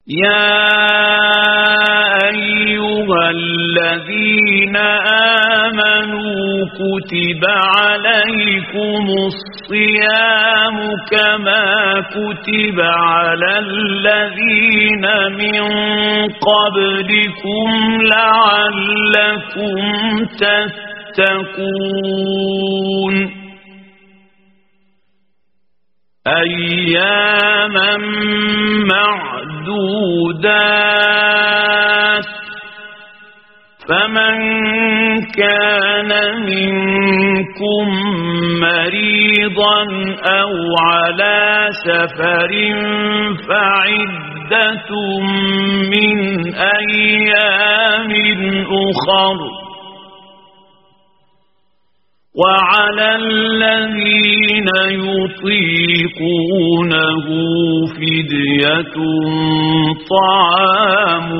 يا أيها الذين آمنوا كتب عليكم الصيام كما كتب على الذين من قبلكم لعلكم تتقون أياما معدودات فمن كان منكم مريضا أو على سفر فعدة من أيام أخر وعلى الذين يطيقونه فدية طعام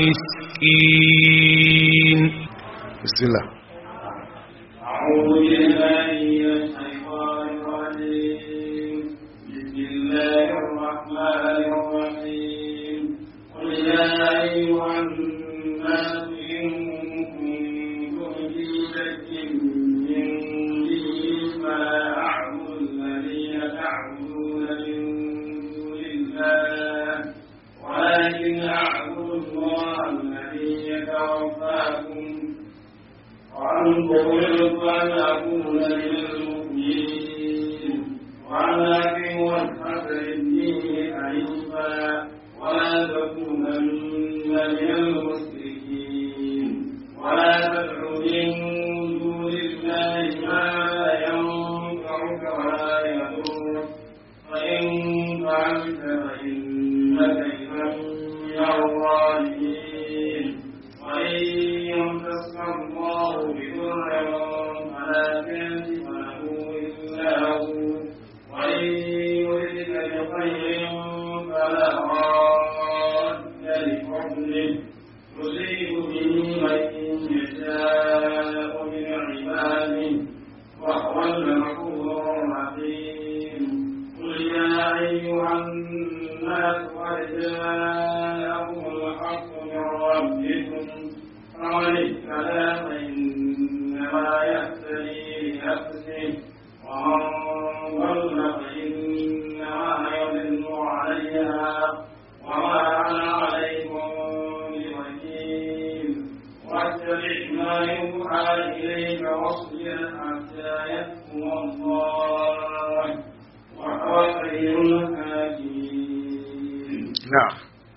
مسكين بسم الله أعوذ بالله من الشيطان الرجيم بسم الله الرحمن الرحيم قل يا أيها الناس إن كنتم في شك من ديني فلا أعبد الذين تعبدون من دون الله ولكن أعبد الله الذي يتوفاكم وأنتم أمرت أن أكون من المؤمنين وأن أقيم وجهك للدين حنيفا ولا تكونن من المشركين ولا تدع من دون الله ما لا ينفعك ولا يضرك فإن فعلت فإنك إذا من الظالمين وإن يمسك الله بضر فلا كاشف له إلا هو وإن يردك بخير فلا راد لفضله يصيب به من يشاء من عباده وهو الغفور الرحيم قل يا أيها الناس قد جاءكم الحق من ربكم فمن اهتدى فإنما يهتدي لنفسه ومن ضل فإنما يضل عليها وما أنا عليكم بوكيل واتبع ما يوحى إليك واصبر حتى يحكم الله وهو خير الحاكمين نعم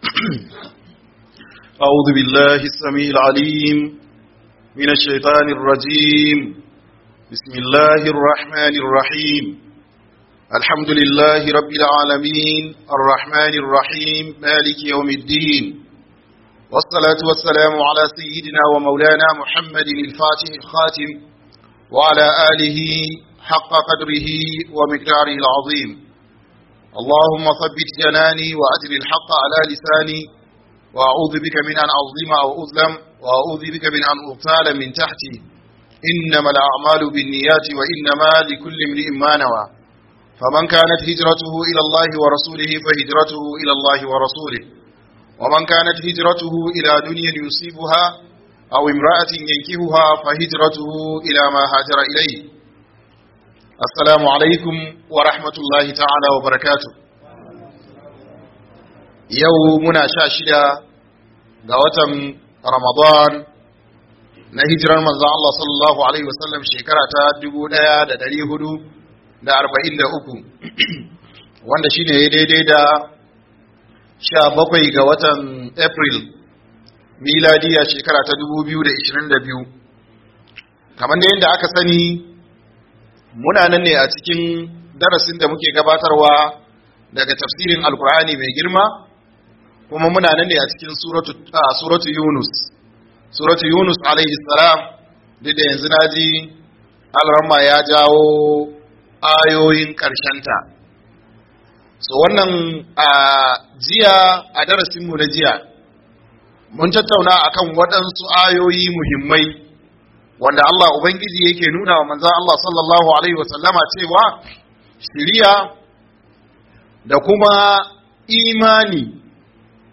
أعوذ بالله السميع العليم من الشيطان الرجيم بسم الله الرحمن الرحيم الحمد لله رب العالمين الرحمن الرحيم مالك يوم الدين والصلاة والسلام على سيدنا ومولانا محمد الفاتح الخاتم وعلى آله حق قدره ومقداره العظيم اللهم ثبت جناني وأجل الحق على لساني وأعوذ بك من أن أظلم أو أظلم وأعوذ بك من أن أغتال من تحتي إنما الأعمال بالنيات وإنما لكل امرئ ما نوى فمن كانت هجرته إلى الله ورسوله فهجرته إلى الله ورسوله ومن كانت هجرته إلى دنيا يصيبها أو امرأة ينكهها فهجرته إلى ما هاجر إليه السلام عليكم ورحمة الله تعالى وبركاته yau muna sha shida ga watan ramadan na hijirar manzan Allah sallallahu Alaihi wasallam shekara ta dubu ɗaya da dari hudu da arba'in da uku wanda shine ya daidai da sha bakwai ga watan april miladiya shekara ta dubu biyu da ishirin da biyu kamar da yadda aka sani muna nan ne a cikin darasin da muke gabatarwa daga tafsirin alkur'ani mai girma kuma muna nan ne a cikin suratu yunus suratu yunus alaihi salam duk da yanzu na ji alramma ya jawo ayoyin ta. so wannan a jiya a darasinmu na jiya mun tattauna akan waɗansu ayoyi muhimmai wanda Allah Ubangiji yake nuna wa manzan Allah sallallahu Alaihi wasallama cewa shiriya da kuma imani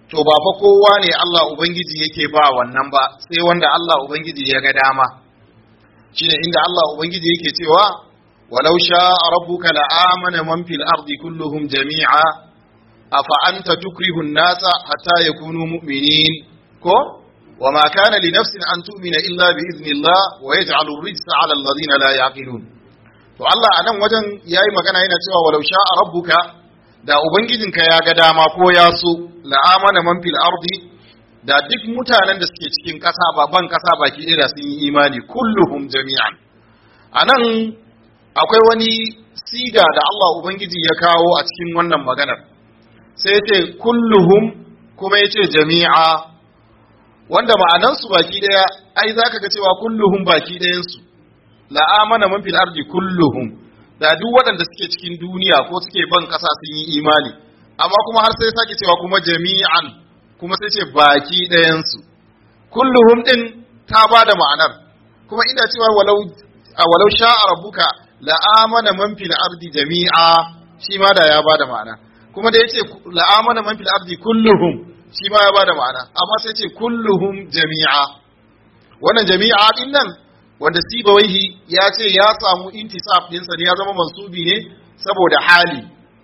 to ba fa kowa ne Allah ubangiji yake ba wannan ba sai wanda Allah ubangiji ya ga dama shine inda Allah ubangiji yake cewa walau sha'a rabbuka la'amana man fil ardi kulluhum jami'a afa anta tukrihu an-nasa hatta yakunu mu'minin ko وما كان لنفس أن تؤمن إلا بإذن الله ويجعل الرجس على الذين لا يعقلون to Allah a nan wajen ya yi magana yana cewa walau sha'a rabbuka da ubangijinka ya ga dama ko ya so la'amana man fil ardi da duk mutanen da suke cikin ƙasa ba ban ƙasa baki ɗaya da sun yi imani kulluhum jami'an a nan akwai wani siga da Allah ubangiji ya kawo a cikin wannan maganar sai ya ce kulluhum kuma ya ce jami'a wanda ma'anansu baki daya ai zaka ga cewa kulluhum baki dayansu la amana man fil ardi kulluhum da duk waɗanda suke cikin duniya ko suke ban ƙasa sun yi imani amma kuma har sai sake cewa kuma jami'an kuma sai ce baki dayansu kulluhum din ta ba da ma'anar kuma ina cewa walau walau sha'a rabbuka la amana man fil ardi jami'a shi ma da ya ba da ma'ana kuma da yace la amana man fil ardi kulluhum shi ma ya bada ma'ana amma sai ce kulluhum jami'a wannan jami'a din nan wanda sibawaihi ya ce ya samu intisab dinsa ne ya zama mansubi ne saboda hali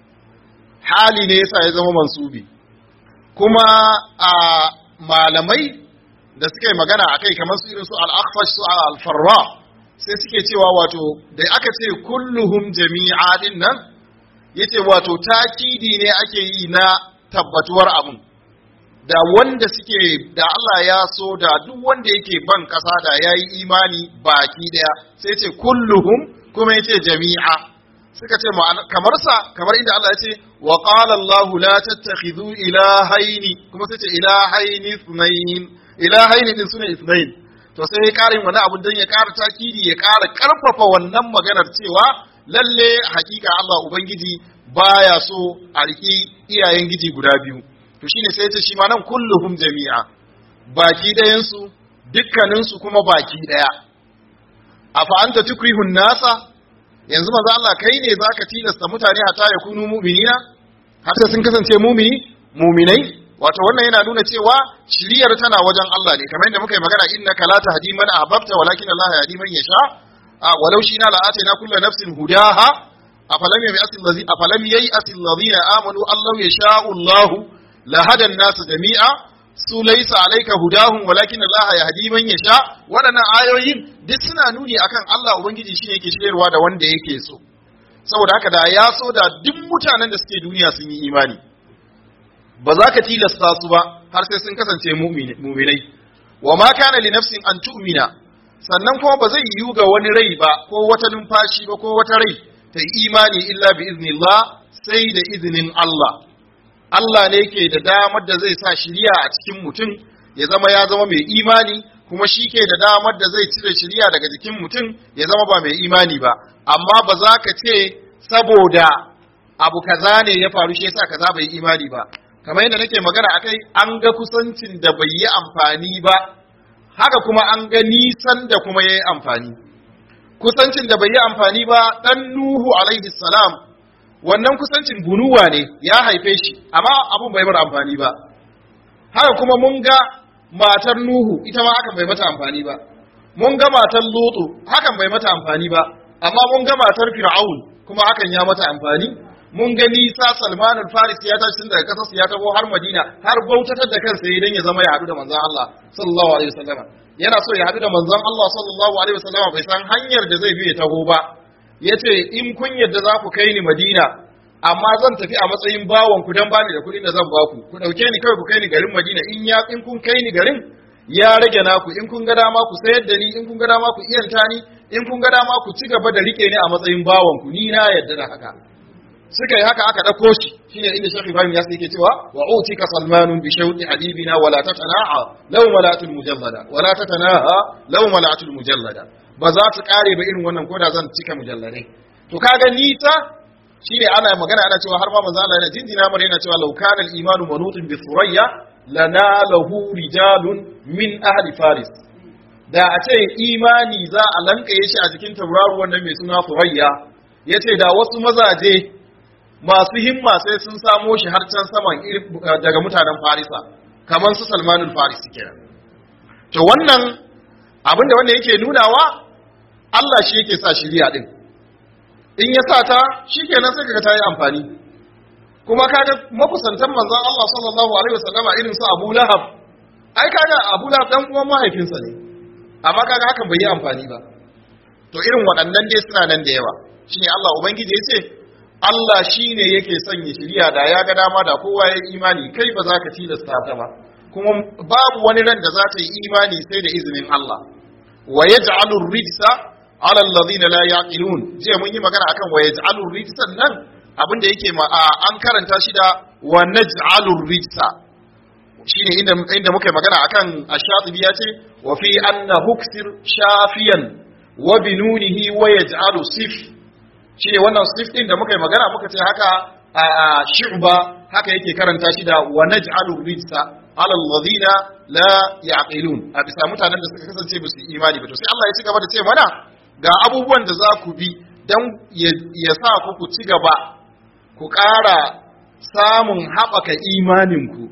hali ne yasa ya zama mansubi kuma a malamai da suka yi magana a kai kamar su irin su al-akhfash su al-farra sai suke cewa wato da aka ce kulluhum jami'a din nan yace wato takidi ne ake yi na tabbatuwar abun da wanda suke da Allah ya so da duk wanda yake ban kasa da ya yi imani baki daya sai ce kulluhum kuma ya ce jami'a suka ce kamar sa kamar inda Allah ya ce wa qala Allah la tattakhidhu ilahaini kuma sai ce ilahaini ithnain ilahaini din sune ithnain to sai ya karin wani abu dan ya kara takidi ya kara karfafa wannan maganar cewa lalle hakika Allah ubangiji baya so a riki iyayen giji guda biyu to shine sai ta shi ma nan kulluhum jami'a baki ɗayansu dukkaninsu kuma baki ɗaya afa anta tukrihun nasa yanzu maza Allah kai ne zaka tilasta mutane hata ya kunu mu'minina har sai sun kasance mu'mini mu'minai wato wannan yana nuna cewa shiriyar tana wajen Allah ne kamar yadda muka yi magana innaka la tahdi man ahbabta walakin Allah yahdi man yasha walau shina la atayna kullu nafsin hudaha afalam yai'asil ladhi afalam yai'asil ladhina amanu allahu yasha'u Allahu lahada nasu jami'a su laisa alaika hudahum walakin Allah yahdi man yasha waɗannan ayoyin duk suna nuni akan Allah ubangiji shine yake shirarwa da wanda yake so saboda haka da ya so da duk mutanen da suke duniya sun yi imani ba za ka tilasta su ba har sai sun kasance mu'minai wa ma kana li nafsin an tu'mina sannan kuma ba zai yiwu ga wani rai ba ko wata numfashi ba ko wata rai ta yi imani illa bi iznillah sai da izinin Allah Allah ne ke da damar da zai sa shiriya a cikin mutum ya zama ya zama mai imani kuma shi ke da damar da zai cire shiriya daga jikin mutum ya zama ba mai imani ba amma ba za ka ce saboda abu kaza ne ya faru shi yasa kaza bai imani ba kamar yadda nake magana akai an ga kusancin da bai yi amfani ba haka kuma an ga nisan da kuma ya yi amfani kusancin da bai yi amfani ba dan nuhu alaihi salam wannan kusancin bunuwa ne ya haife shi amma abun bai bar amfani ba haka kuma mun ga matar nuhu ita ma hakan bai mata amfani ba mun ga matar lutu hakan bai mata amfani ba amma mun ga matar fir'aun kuma hakan ya mata amfani mun ga nisa salman faris ya tashi tun daga kasarsa ya tabo har madina har bautatar da kansa idan ya zama ya haɗu da manzon Allah sallallahu alaihi wasallam yana so ya haɗu da manzon Allah sallallahu alaihi wasallam bai san hanyar da zai bi ya taho ba ya ce in kun yadda za ku kai ni madina amma zan tafi a matsayin bawon ku dan bani da kuɗin da zan baku ku ɗauke ni kawai ku kai ni garin madina in ya in kun kai ni garin ya rage naku in kun ga dama ku sayar da ni in kun ga dama ku iyanta ni in kun ga dama ku ci gaba da rike ni a matsayin bawon ku ni na yadda da haka suka yi haka aka ɗauko shi shine inda Sheikh Ibrahim ya yake cewa wa utika salmanun bi shawqi habibina wala tatana'a law malatul mujallada wala tatanaha law malatul mujallada ba za su kare ba irin wannan koda zan cika mujalladai to kaga nita shine ana magana ana cewa har ma manzo Allah yana jinjina mana yana cewa law kana al-imanu manutun bi thurayya lanalahu rijalun min ahli faris da a ce imani za a lankaye shi a jikin tauraruwan nan mai suna thurayya yace da wasu mazaje masu himma sai sun samo shi har can saman daga mutanen farisa kamar su salmanul farisi kenan to wannan abin da wanda yake nunawa Allah shi yake sa shiriya din in ya sa ta shikenan sai kaga ta yi amfani kuma kaga makusantan manzon Allah sallallahu alaihi wasallama irin su Abu Lahab ai kaga Abu Lahab dan uwan mahaifinsa ne amma kaga hakan bai yi amfani ba to irin waɗannan dai suna nan da yawa shine Allah ubangiji ya ce Allah shine yake sanya shiriya da ya ga dama da kowa ya imani kai ba za ka tilasta ta ba kuma babu wani ran da za ta yi imani sai da izinin Allah wa yaj'alu rijsa ala alladhina la yaqilun je mun yi magana akan wa yaj'alu rijsa nan abinda yake ma an karanta shi da wa naj'alu rijsa shine inda inda muka yi magana akan ash-shatibi ya ce wa fi anna huksir shafiyan wa binunihi wa yaj'alu sif shine wannan sif din da muka yi magana muka ce haka a shu'ba haka yake karanta shi da wa naj'alu rijsa ala alladhina la yaqilun a bisa mutanen da suka kasance ba su imani ba to sai Allah ya ci gaba da ce mana ga abubuwan da za ku bi dan ya sa ku ku ci gaba ku ƙara samun haɓaka imaninku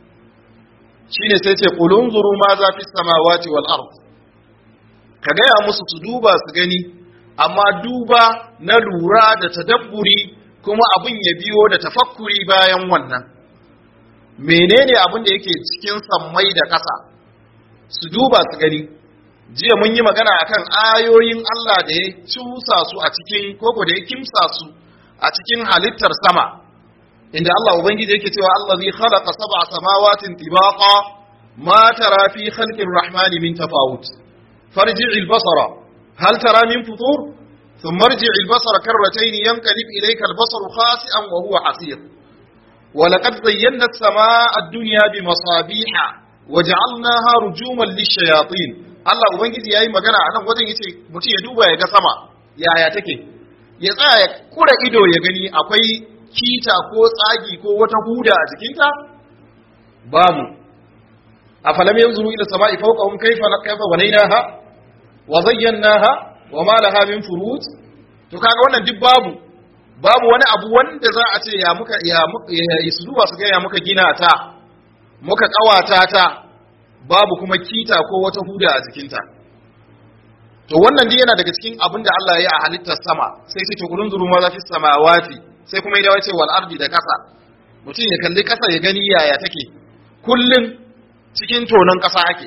shine sai ce qulun zuru ma za fi samawati wal ard ka gaya musu su duba su gani amma duba na lura da tadabburi kuma abin ya biyo da tafakkuri bayan wannan menene abin da yake cikin sammai da ƙasa su duba su gani jiya mun yi magana akan ayoyin Allah da ya cusa su a cikin koko da ya kimsa su a cikin halittar sama inda Allah ubangiji yake cewa allazi khalaqa sab'a samawatin tibaqa ma tara fi khalqir rahmani min tafawut farji' al-basara hal tara min futur thumma irji' al-basara karratayn yanqalib ilayka al-basaru khasi'an wa huwa hasir ولقد زينا السماء الدنيا بمصابيح وجعلناها رجوما للشياطين Allah ubangiji yayi magana a nan wajen yace mutum ya duba ya ga sama yaya take ya tsaya ya kura ido ya gani akwai kita ko tsagi ko wata huda a jikinta babu afalam yanzuru ila sama'i fawqahum kayfa kayfa banaynaha wa zayyanaha wa ma laha min furuj to kaga wannan duk babu babu wani abu wanda za a ce ya muka ya su duba su ga ya muka gina ta muka kawata ta babu kuma kita ko wata huda a jikinta to wannan dai yana daga cikin abin da Allah ya yi a halittar sama sai ce to kulun zuru ma zafi samawati sai kuma ya ce wal ardi da kasa mutum ya kalli kasa ya gani yaya take kullun cikin tonon kasa ake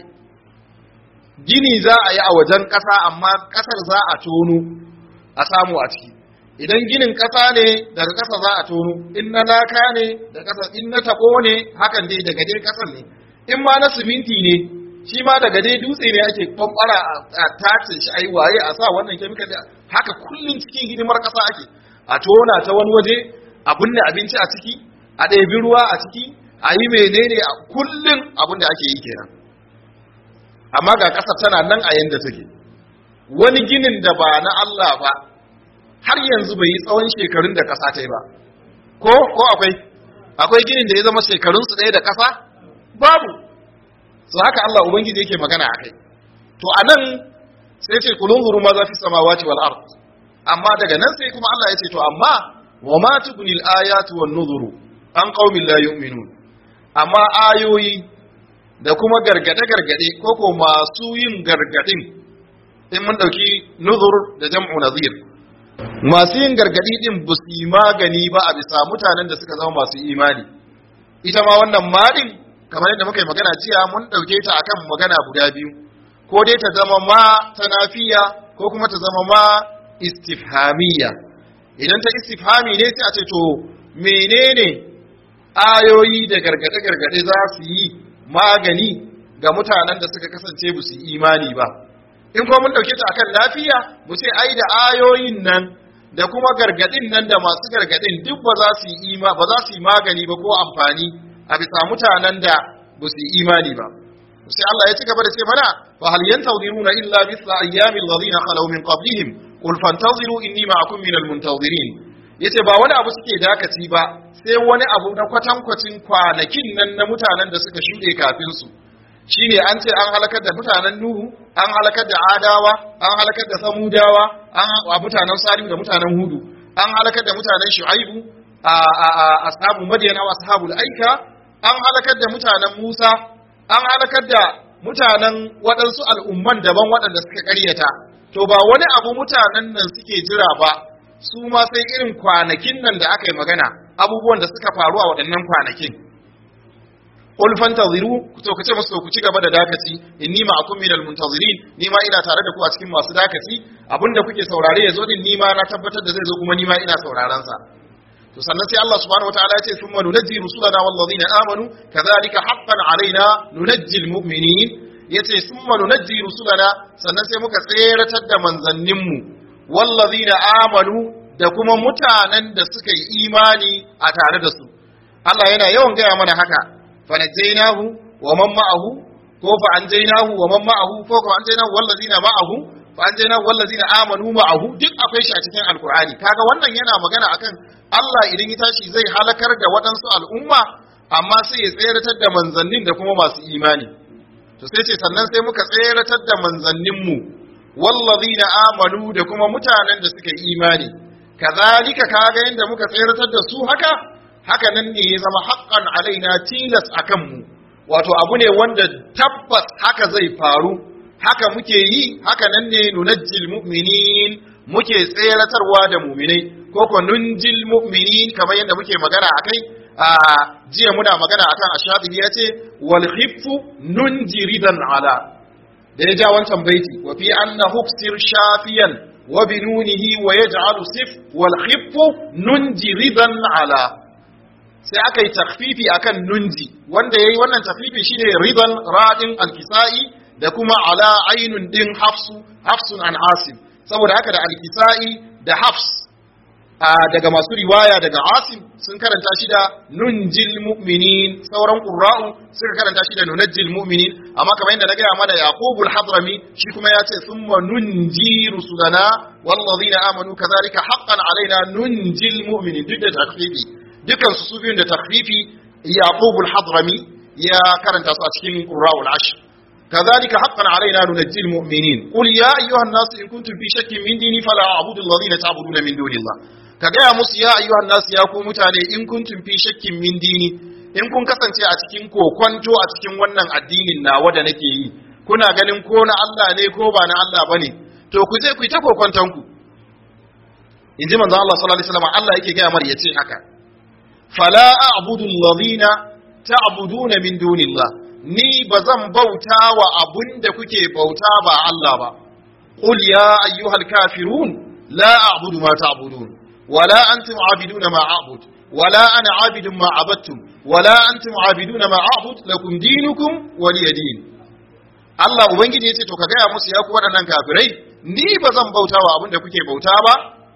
gini za a yi a wajen kasa amma kasar za a tono a samu a ciki idan ginin kasa ne daga kasa za a tono in na laka ne da kasa in na tako ne hakan dai daga dai kasar ne in ma na siminti ne shi ma daga dai dutse ne ake kwamfara a tace shi a yi waye a sa wannan kemikal haka kullum cikin hidimar ƙasa ake a tona ta wani waje a binne abinci a ciki a ɗebi ruwa a ciki a yi menene a kullum abin da ake yi kenan amma ga ƙasa tana nan a yanda take wani ginin da ba na Allah ba har yanzu bai yi tsawon shekarun da ƙasa ta yi ba ko ko akwai akwai ginin da ya zama shekarunsu ɗaya da ƙasa babu so haka Allah ubangiji yake magana akai to anan sai ce kulun zuru ma za fi samawati wal ard amma daga nan sai kuma Allah ya ce to amma wa ma tubni al ayatu wan nuzuru an qaumin la yu'minun amma ayoyi da kuma gargade gargade ko ko masu yin gargadin in mun dauki nuzur da jam'u nazir masu yin gargadi din ba su yi magani ba a bisa mutanen da suka zama masu imani ita ma wannan madin kamar yadda muka yi magana jiya mun ɗauke ta akan magana guda biyu ko dai ta zama ma ta nafiya ko kuma ta zama ma istifhamiya idan ta istifhami ne sai a ce to menene ayoyi da gargade-gargade za su yi magani ga mutanen da suka kasance ba su imani ba in kuma mun ɗauke ta akan lafiya mu ce ai da ayoyin nan da kuma gargadin nan da masu gargadin duk ba za su yi ba za su yi magani ba ko amfani a bisa mutanen da ba su yi imani ba sai Allah ya ci gaba da ce mana fa hal yantaziruna illa mithla ayyamil ladina khalaw min qablihim qul fantaziru inni ma'akum minal muntazirin yace ba wani abu suke dakaci ba sai wani abu na kwatankwacin kwanakin nan na mutanen da suka shuɗe kafin su shine an ce an halakar da mutanen Nuhu an halakar da Adawa an halakar da Samudawa an a mutanen Salihu da mutanen Hudu an halakar da mutanen Shu'aibu ashabu madiyan aw ashabul aika an halakar da mutanen Musa an halakar da mutanen waɗansu al'umman daban waɗanda suka ƙaryata to ba wani abu mutanen nan suke jira ba su ma sai irin kwanakin nan da aka yi magana abubuwan da suka faru a waɗannan kwanakin qul fantaziru to kace musu ku ci gaba da dakaci inni ma'akum minal muntazirin ni ma ina tare da ku a cikin masu dakaci abinda kuke saurare yazo din ni ma na tabbatar da zai zo kuma ni ma ina sauraron sa to sannan sai Allah subhanahu wataala ya ce thumma nunajji rusulana wallazina amanu kadhalika haqqan alaina nunajji almu'minin yace thumma nunajji rusulana sannan sai muka tseratar da manzannin mu wallazina amanu da kuma mutanen da suka yi imani a tare da su Allah yana yawan gaya mana haka fanajjaynahu wa man ma'ahu ko fa anjaynahu wa man ma'ahu ko fa anjaynahu wallazina ma'ahu fa anjaynahu wallazina amanu ma'ahu duk akwai shi a cikin alqur'ani kaga wannan yana magana akan Allah idan ya tashi zai halakar da waɗansu al'umma amma sai ya tseratar da manzannin da kuma masu imani to sai ce sannan sai muka tseratar da manzannin mu wallazina amanu da kuma mutanen da suka yi imani kazalika kaga yanda muka tseratar da su haka haka nan ne ya zama haƙƙan alaina tilas a kanmu wato abu ne wanda tabbas haka zai faru haka muke yi haka nan ne nunajjil mu'minin muke tseratarwa da mu'minai ko ko nunjil mu'minin kamar yadda muke magana akai a jiya muna magana akan ashadi ya ce wal khiffu nunji ridan ala da ya ja wancan baiti wa fi anna hufsir shafiyan wa binunihi wa yaj'alu sif wal khiffu nunji ridan ala sai aka yi takfifi akan nunji wanda yayi wannan takfifi shine ridan radin alkisa'i da kuma ala ainun din hafsu hafsun an asim saboda haka da alkisa'i da hafs daga masu riwaya daga asim sun karanta shi da nunjil mu'minin sauran qurra'u suka karanta shi da nunajjil mu'minin amma kamar yadda na gaya mana yaqubul hadrami shi kuma ya ce thumma nunji rusulana wallazina amanu kadhalika haqqan alaina nunjil mu'minin duk da takfifi dukan su su biyun da takfifi yaqub al-hadrami ya karanta su a cikin qura'u al-ashr kadhalika haqqan alaina nunajji al-mu'minin qul ya ayyuha an-nas in kuntum fi shakkin min dini fala a'budu alladhina ta'buduna min dunillah ka gaya musu ya ayyuha an-nas ya ku mutane in kuntum fi shakkin min dini in kun kasance a cikin kokonto a cikin wannan addinin nawa da nake yi kuna ganin ko na Allah ne ko ba na Allah bane to ku je ku yi ta kokonton ku in ji manzon Allah sallallahu alaihi wasallam Allah yake gaya mar yace haka fala a'budu alladhina ta'buduna min dunillah ni bazan bauta wa abunda kuke bauta ba Allah ba qul ya ayyuhal kafirun la a'budu ma ta'budun wala antum 'abiduna ma a'bud wala ana 'abidun ma 'abadtum wala antum 'abiduna ma a'bud lakum dinukum waliya din Allah ubangiji yace to ka gaya musu ya ku waɗannan kafirai ni bazan bauta wa abunda kuke bauta ba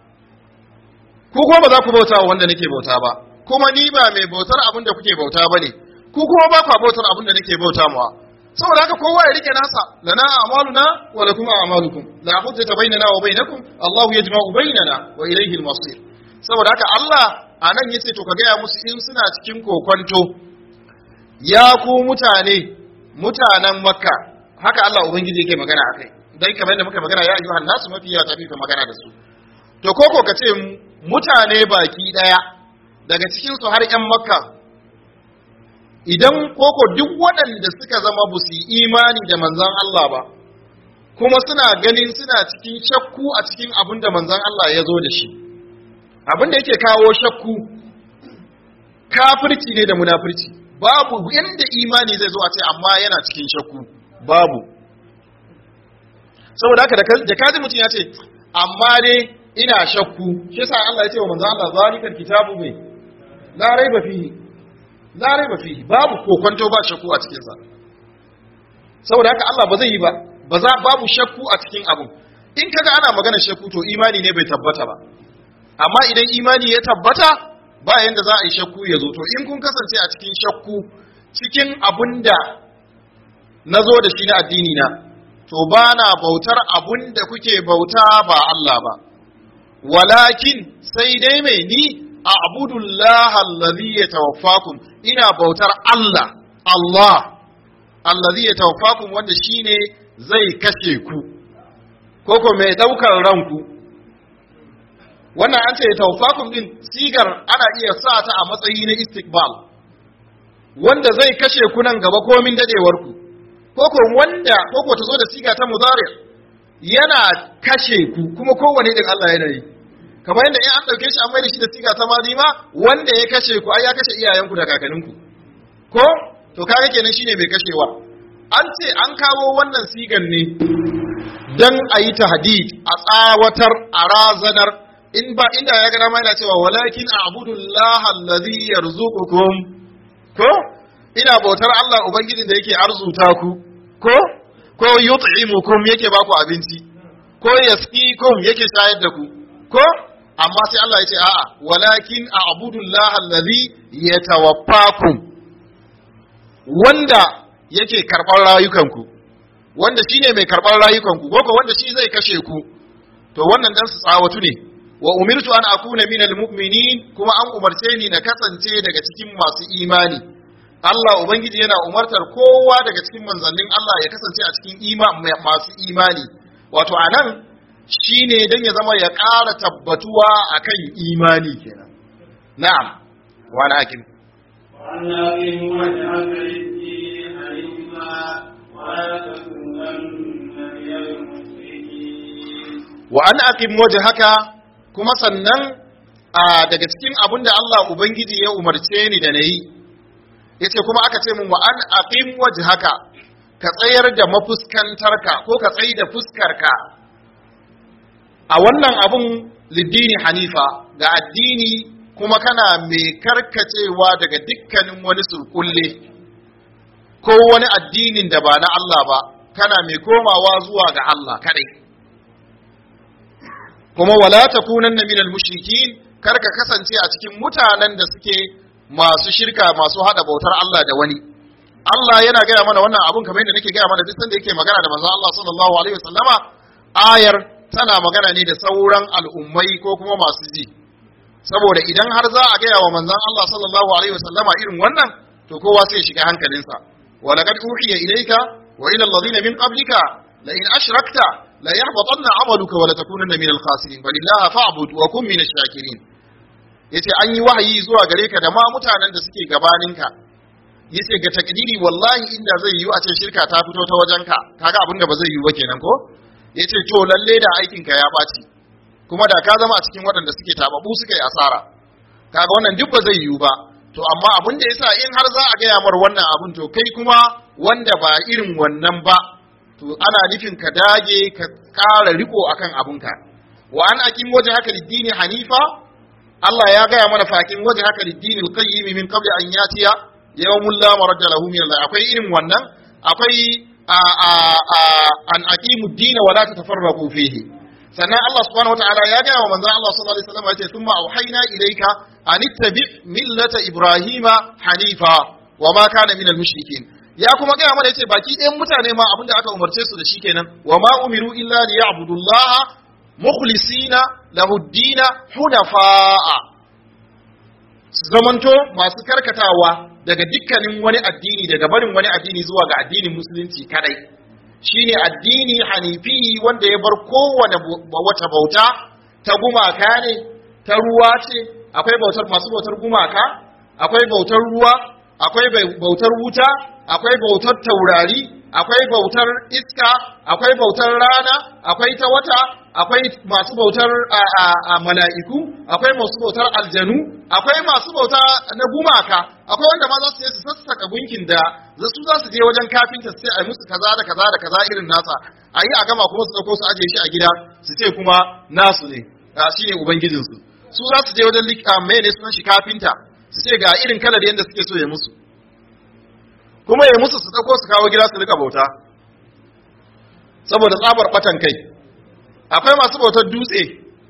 ku kuma ba za ku bauta wa wanda nake bauta ba kuma ni ba mai bautar abin da kuke bauta ba ne ku kuma ba ku bautar abin da nake bauta mawa saboda haka kowa ya rike nasa lana a'maluna wa lakum a'malukum la hujjata bainana wa bainakum Allahu yajma'u bainana wa ilayhi al-masir saboda haka Allah anan yace to ka gaya musu in suna cikin kokonto ya ku mutane mutanen Makka haka Allah ubangiji yake magana akai dan kamar yadda muka magana ya ayyuhan nasu mafi ya tafi ka magana da su to koko ka ce mutane baki daya daga cikinsu har 'yan makka idan koko duk waɗanda suka zama ba su yi imani da manzan Allah ba kuma suna ganin suna cikin shakku a cikin abin da manzan Allah ya zo da shi abin da yake kawo shakku kafirci ne da munafirci babu yadda imani zai zo a ce amma yana cikin shakku babu saboda haka da kaji mutum ya ce amma dai ina shakku shi sa Allah ya ce wa manzan Allah zalikal kitabu mai la raiba fihi la raiba fihi babu kokonto ba shakku a cikin sa saboda haka Allah ba zai yi ba ba za babu shakku a cikin abu in kaga ana magana shakku to imani ne bai tabbata ba amma idan imani ya tabbata ba yanda za a yi shakku ya zo to in kun kasance a cikin shakku cikin abunda na zo da shi na addini na to ba na bautar abun da kuke bauta ba Allah ba walakin sai dai mai ni a abudullah allazi ya tawaffakum ina bautar Allah Allah allazi ya tawaffakum wanda shine zai kashe ku koko mai daukar ranku wannan an ce tawaffakum din sigar ana iya sa ta a matsayi na istiqbal wanda zai kashe ku nan gaba komin dadewar ku ko ko wanda ko ko ta zo da siga ta mudari yana kashe ku kuma kowane din Allah yana yi kamar yadda in an dauke shi an mai da shi da siga ta madi ma wanda ya kashe ku ai ya kashe iyayenku da kakanninku ko to kaga kenan shine mai kashewa an ce an kawo wannan sigan ne dan a yi tahdid a tsawatar a razanar in ba inda ya gana ma yana cewa walakin a'budullaha allazi yarzuqukum ko ina bautar Allah ubangijin da yake arzuta ku ko ko yut'imukum yake ba ku abinci ko yasqikum yake shayar da ku ko amma sai Allah ya ce a'a walakin a'budullaha allazi yatawaffakum wanda yake karɓar rayukanku wanda shine mai karɓar rayukanku ko ko wanda shi zai kashe ku to wannan dan su tsawatu ne wa umirtu an akuna minal mu'minin kuma an umarce ni na kasance daga cikin masu imani Allah ubangiji yana umartar kowa daga cikin manzannin Allah ya kasance a cikin ima masu imani wato anan shine dan ya zama ya ƙara tabbatuwa akan imani kenan na'am wa na hakim وأن أقم وجهك للدين حنيفا ولا تكونن من المشركين wa an aqim wajhaka kuma sannan a daga cikin abin da Allah ubangiji ya umarce ni da nayi yace kuma aka ce min wa an aqim wajhaka ka tsayar da mafuskantarka ko ka tsayi da fuskarka a wannan abun liddini hanifa ga addini kuma kana mai karkacewa daga dukkanin wani surkulle ko wani addinin da ba na Allah ba kana mai komawa zuwa ga Allah kadai kuma wala takunanna minal mushrikin kar ka kasance a cikin mutanen da suke masu shirka masu hada bautar Allah da wani Allah yana gaya mana wannan abun kamar yadda nake gaya mana duk sanda yake magana da manzon Allah sallallahu alaihi wasallama ayar tana magana ne da sauran al'ummai ko kuma masu ji saboda idan har za a gaya wa manzon Allah sallallahu alaihi wasallama irin wannan to kowa sai ya shiga hankalinsa wa laqad uhiya ilayka wa ila alladhina min qablika la in ashrakta la yahbatanna amaluka wa la takunanna min al-khasirin balillaha fa'bud wa kun min ash-shakirin yace an yi wahayi zuwa gare ka da ma mutanen da suke gabaninka yace ga takdiri wallahi inda zai yi a ce shirka ta fito ta wajenka kaga abin da ba zai yi ba kenan ko yace to lalle da aikin ka ya baci kuma da ka zama a cikin waɗanda suke tababu suka yi asara kaga wannan duk ba zai yiwu ba to amma abin da yasa in har za a gaya mar wannan abin to kai kuma wanda ba irin wannan ba to ana nufin ka dage ka ƙara riko akan abinka wa an aqim waje haka liddini hanifa Allah ya gaya mana fakin waje haka liddini alqayyim min qabli an yatiya yawmul la maradda lahu min Allah akwai irin wannan akwai a a a an aqimu ad-din wa la tatafarraqu fihi sannan Allah subhanahu wataala ya gaya wa manzon Allah sallallahu alaihi wasallam ya ce thumma auhayna ilayka an ittabi millata ibrahima hanifa wa ma kana minal mushrikin ya kuma gaya mana yace baki ɗayan mutane ma abinda aka umarce su da shi kenan wa ma umiru illa liya'budullaha mukhlisina lahu ad-dina hunafa'a su zamanto masu karkatawa daga dukkanin wani addini daga barin wani addini zuwa ga addinin musulunci kadai shine addini hanifi wanda ya bar kowane wata bauta ta gumaka ne ta ruwa ce akwai bautar masu bautar gumaka akwai bautar ruwa akwai bautar wuta akwai bautar taurari akwai bautar iska akwai bautar rana akwai ta wata akwai masu bautar mala'iku akwai masu bautar aljanu akwai masu bauta na gumaka akwai wanda ma za su je su sassaka gunkin da su za su je wajen kafinta su ce a musu kaza da kaza da kaza irin nasa a yi a gama kuma su dauko su ajiye shi a gida su ce kuma nasu ne shi ne ubangijinsu su za su je wajen mai ne sunan shi kafinta su ce ga irin kalar yadda suke so ya musu kuma ya musu su dauko su kawo gida su rika bauta saboda tsabar batan kai akwai masu bautar dutse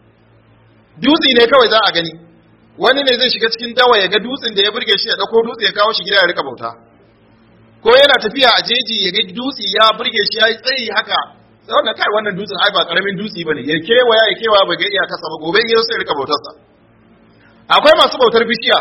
dutse ne kawai za a gani wani ne zai shiga cikin dawa ya ga dutsen da ya burge shi ya dauko dutse ya kawo shi gida ya rika bauta ko yana tafiya a jeji ya ga dutse ya burge shi ya yi tsayi haka sai wannan kai wannan dutsen ai ba karamin dutse bane ya kewaya ya kewaya ba ga iya kasa ba gobe ya sai ya rika bautarsa akwai masu bautar bishiya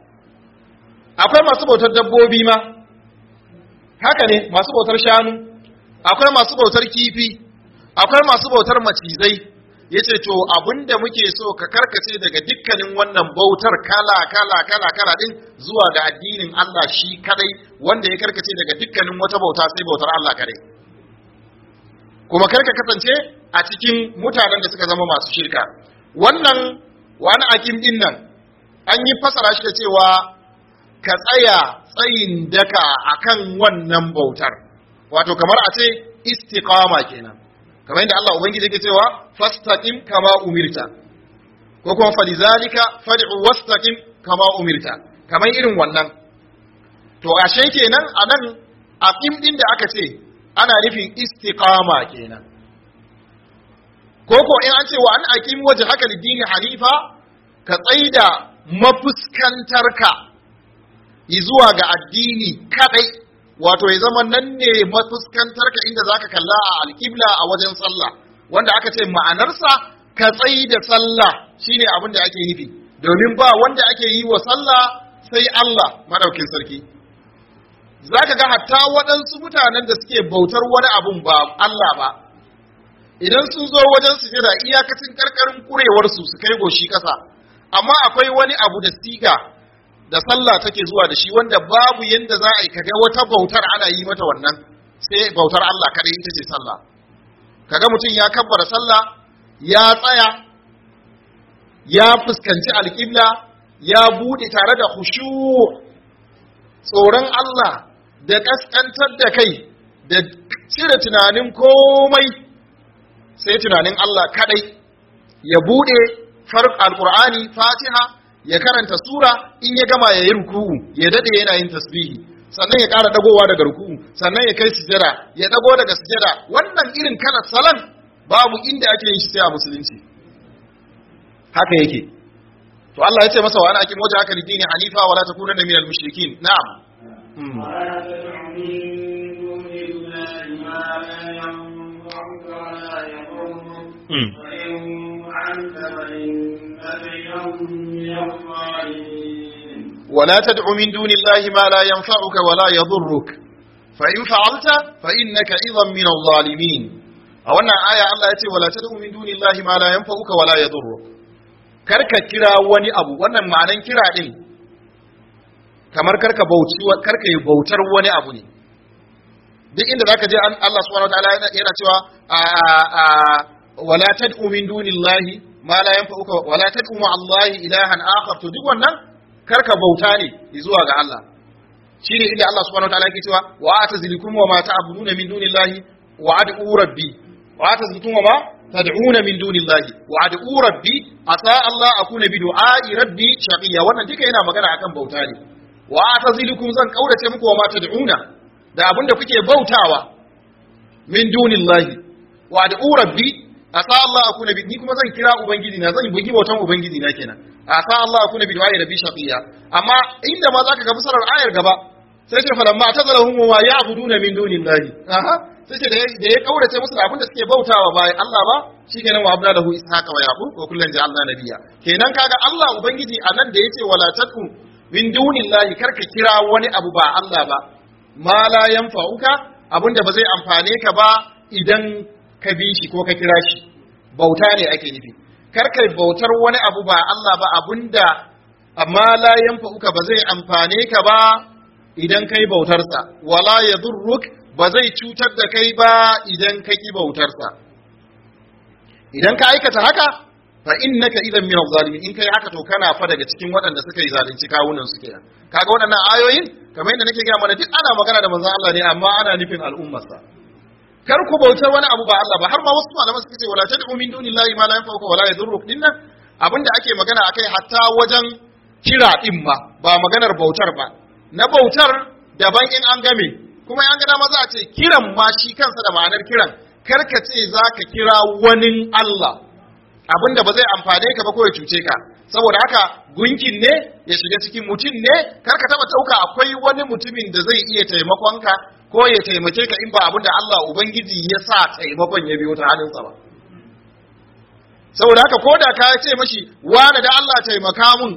akwai masu bautar dabbobi ma haka ne masu bautar shanu akwai masu bautar kifi akwai masu bautar macizai yace to abinda muke so ka karkace daga dukkanin wannan bautar kala kala kala kala din zuwa ga addinin Allah shi kadai wanda ya karkace daga dukkanin wata bauta sai bautar Allah kadai kuma karka kasance a cikin mutanen da suka zama masu shirka wannan wani akim din nan an yi fasara shi da cewa ka tsaya tsayin daka akan wannan bautar wato kamar a ce istiqama kenan kamar yadda Allah ubangiji yake cewa fastaqim kama umirta ko kuma falizalika fad'u wastaqim kama umirta kamar irin wannan to ashe kenan anan aqim din da aka ce ana nufin istiqama kenan ko ko in an ce wa an aqim wajhaka lid-dini hanifa ka tsaida mafuskantarka zuwa ga addini kadai wato ya zama nan ne mafuskantarka inda zaka kalla a alƙibla a wajen sallah wanda aka ce ma'anarsa ka tsayi da sallah shine abin da ake nufi domin ba wanda ake yi wa sallah sai Allah madaukin sarki zaka ga hatta waɗansu mutanen da suke bautar wani abun ba Allah ba idan sun zo wajen sujada iyakacin karkarin kurewarsu su kai goshi ƙasa amma akwai wani abu da siga da sallah take zuwa da shi wanda babu yanda za a yi kaga wata bautar ana yi mata wannan sai bautar Allah kadai ita ce sallah kaga mutum ya kabbara sallah ya tsaya ya fuskanci alƙibla ya bude tare da khushu tsoron Allah da kaskantar da kai da cire tunanin komai sai tunanin Allah kadai ya bude farq alqur'ani fatiha ya karanta sura in ya gama ya yi ruku'u ya dade yana yin tasbihi sannan ya ƙara dagowa daga ruku'u sannan ya kai sujada ya dago daga sujada wannan irin kana salan babu inda ake yin shi sai a musulunci haka yake to Allah ya ce masa wa ana akim wajen haka lidini hanifa wala takunanna minal mushrikin na'am ولا تدع من دون الله ما لا ينفعك ولا يضرك وإن فعلت فإنك إذا من الظالمين ولا تدع من دون الله ما لا ينفعك ولا يضرك فإن فعلت فإنك إذا من الظالمين a wannan aya Allah ya ce wala tad'u min dunillahi ma la yanfa'uka wala yadurruk karka kira wani abu wannan ma'anan kira din kamar karka bauci karka yi bautar wani abu ne duk inda zaka je Allah subhanahu wataala yana cewa wala tad'u min dunillahi ma la yanfa'uka wala tad'u ma Allahi ilahan akhar to duk wannan karka bauta ne zuwa ga Allah shine inda Allah subhanahu wataala yake cewa wa atazilikum wa ma ta'buduna min dunillahi wa ad'u rabbi wa atazilikum wa ma tad'una min dunillahi wa ad'u rabbi asa Allah akuna bi du'a'i rabbi shaqiya wannan duka yana magana akan bauta ne wa atazilikum zan kaurace muku wa ma tad'una da abinda kuke bautawa min dunillahi wa ad'u rabbi asa Allah akuna bi ni kuma zan kira ubangiji na zan bugi bautan ubangiji na kenan asa Allah akuna bi du'a'i rabbi shaqiya amma inda ma zaka ga fasarar ayar gaba sai ce falamma tazalahum wa ya'buduna min dunillahi aha sai ce da ya kaurace musu abin da suke bautawa bayan Allah ba shikenan wa abda lahu ishaqa wa yaqub wa kullan ja'alna nabiyya kenan kaga Allah ubangiji anan da yace wala tatu min dunillahi karka kira wani abu ba Allah ba ma la yanfa'uka abinda ba zai amfane ka ba idan ka bi shi ko ka kira shi bauta ne ake nufi karka bautar wani abu ba Allah ba abinda amma la yanfa'uka ba zai amfane ka ba idan kai bautarsa wala yadurruk ba zai cutar da kai ba idan ka ki bautarsa idan ka aikata haka fa innaka idan min zalimin in kai haka to kana fa daga cikin waɗanda suka yi zalunci kawunan su kenan kaga waɗannan ayoyin kamar yadda nake gaya mana duk ana magana da manzon Allah ne amma ana nufin al'ummarsa kar ku bautar wani abu ba Allah ba har ma wasu malaman suka ce wala tad'u min dunillahi ma la yanfa'uka wala yadurruk dinnan abinda ake magana akai hatta wajen kira din ma ba maganar bautar ba na bautar daban in an game kuma an ga dama za a ce kiran ma shi kansa da ma'anar kiran karka ce za ka kira wani Allah abinda ba zai amfane ka ba ko ya cuce ka saboda haka gunkin ne ya shiga cikin mutum ne karka taba ɗauka akwai wani mutumin da zai iya taimakon ka ko ya taimake ka in ba abinda Allah ubangiji ya sa taimakon ya biyo ta hannunsa ba saboda haka ko da ka ce mashi wani da Allah taimaka mun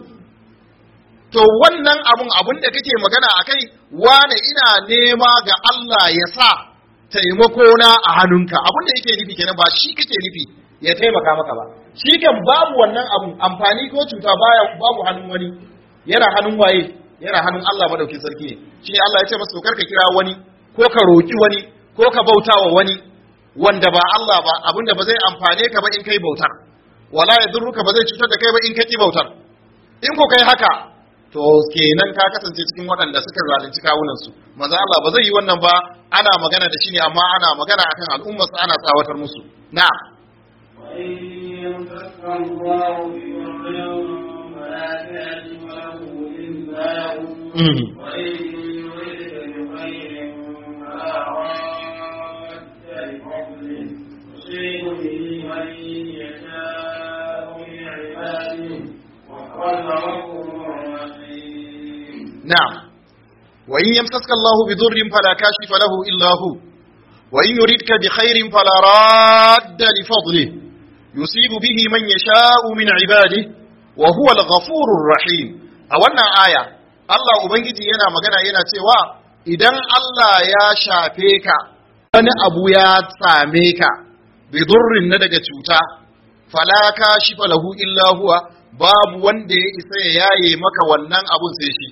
to wannan abun abun da kake magana a kai wane ina nema ga Allah ya sa taimako na a hannunka abun da yake nufi kenan ba shi kake nufi ya taimaka maka ba shi kan babu wannan abu amfani ko cuta baya babu hannun wani yana hannun waye yana hannun Allah madaukin sarki ne shi ne Allah ya ce masa to karka kira wani ko ka roki wani ko ka bautawa wani wanda ba Allah ba abinda ba zai amfane ka ba in kai bautar wala yadurruka ba zai cutar da kai ba in kai bautar in ko kai haka to kenan ka kasance cikin waɗanda suka zalunci kawunansu maza Allah ba zai yi wannan ba ana magana da shi ne amma ana magana akan al'ummarsa ana tsawatar musu na نعم وإن يمسسك الله بضر فلا كاشف له إلا هو وإن يردك بخير فلا راد لفضله يصيب به من يشاء من عباده وهو الغفور الرحيم أولنا آية الله أبنجي ينا مغنى ينا تيوا إذن الله يا شافيك wani abu ya same ka bi durrin na daga cuta fala kashifa lahu illa huwa babu wanda ya isa ya yaye maka wannan abun sai shi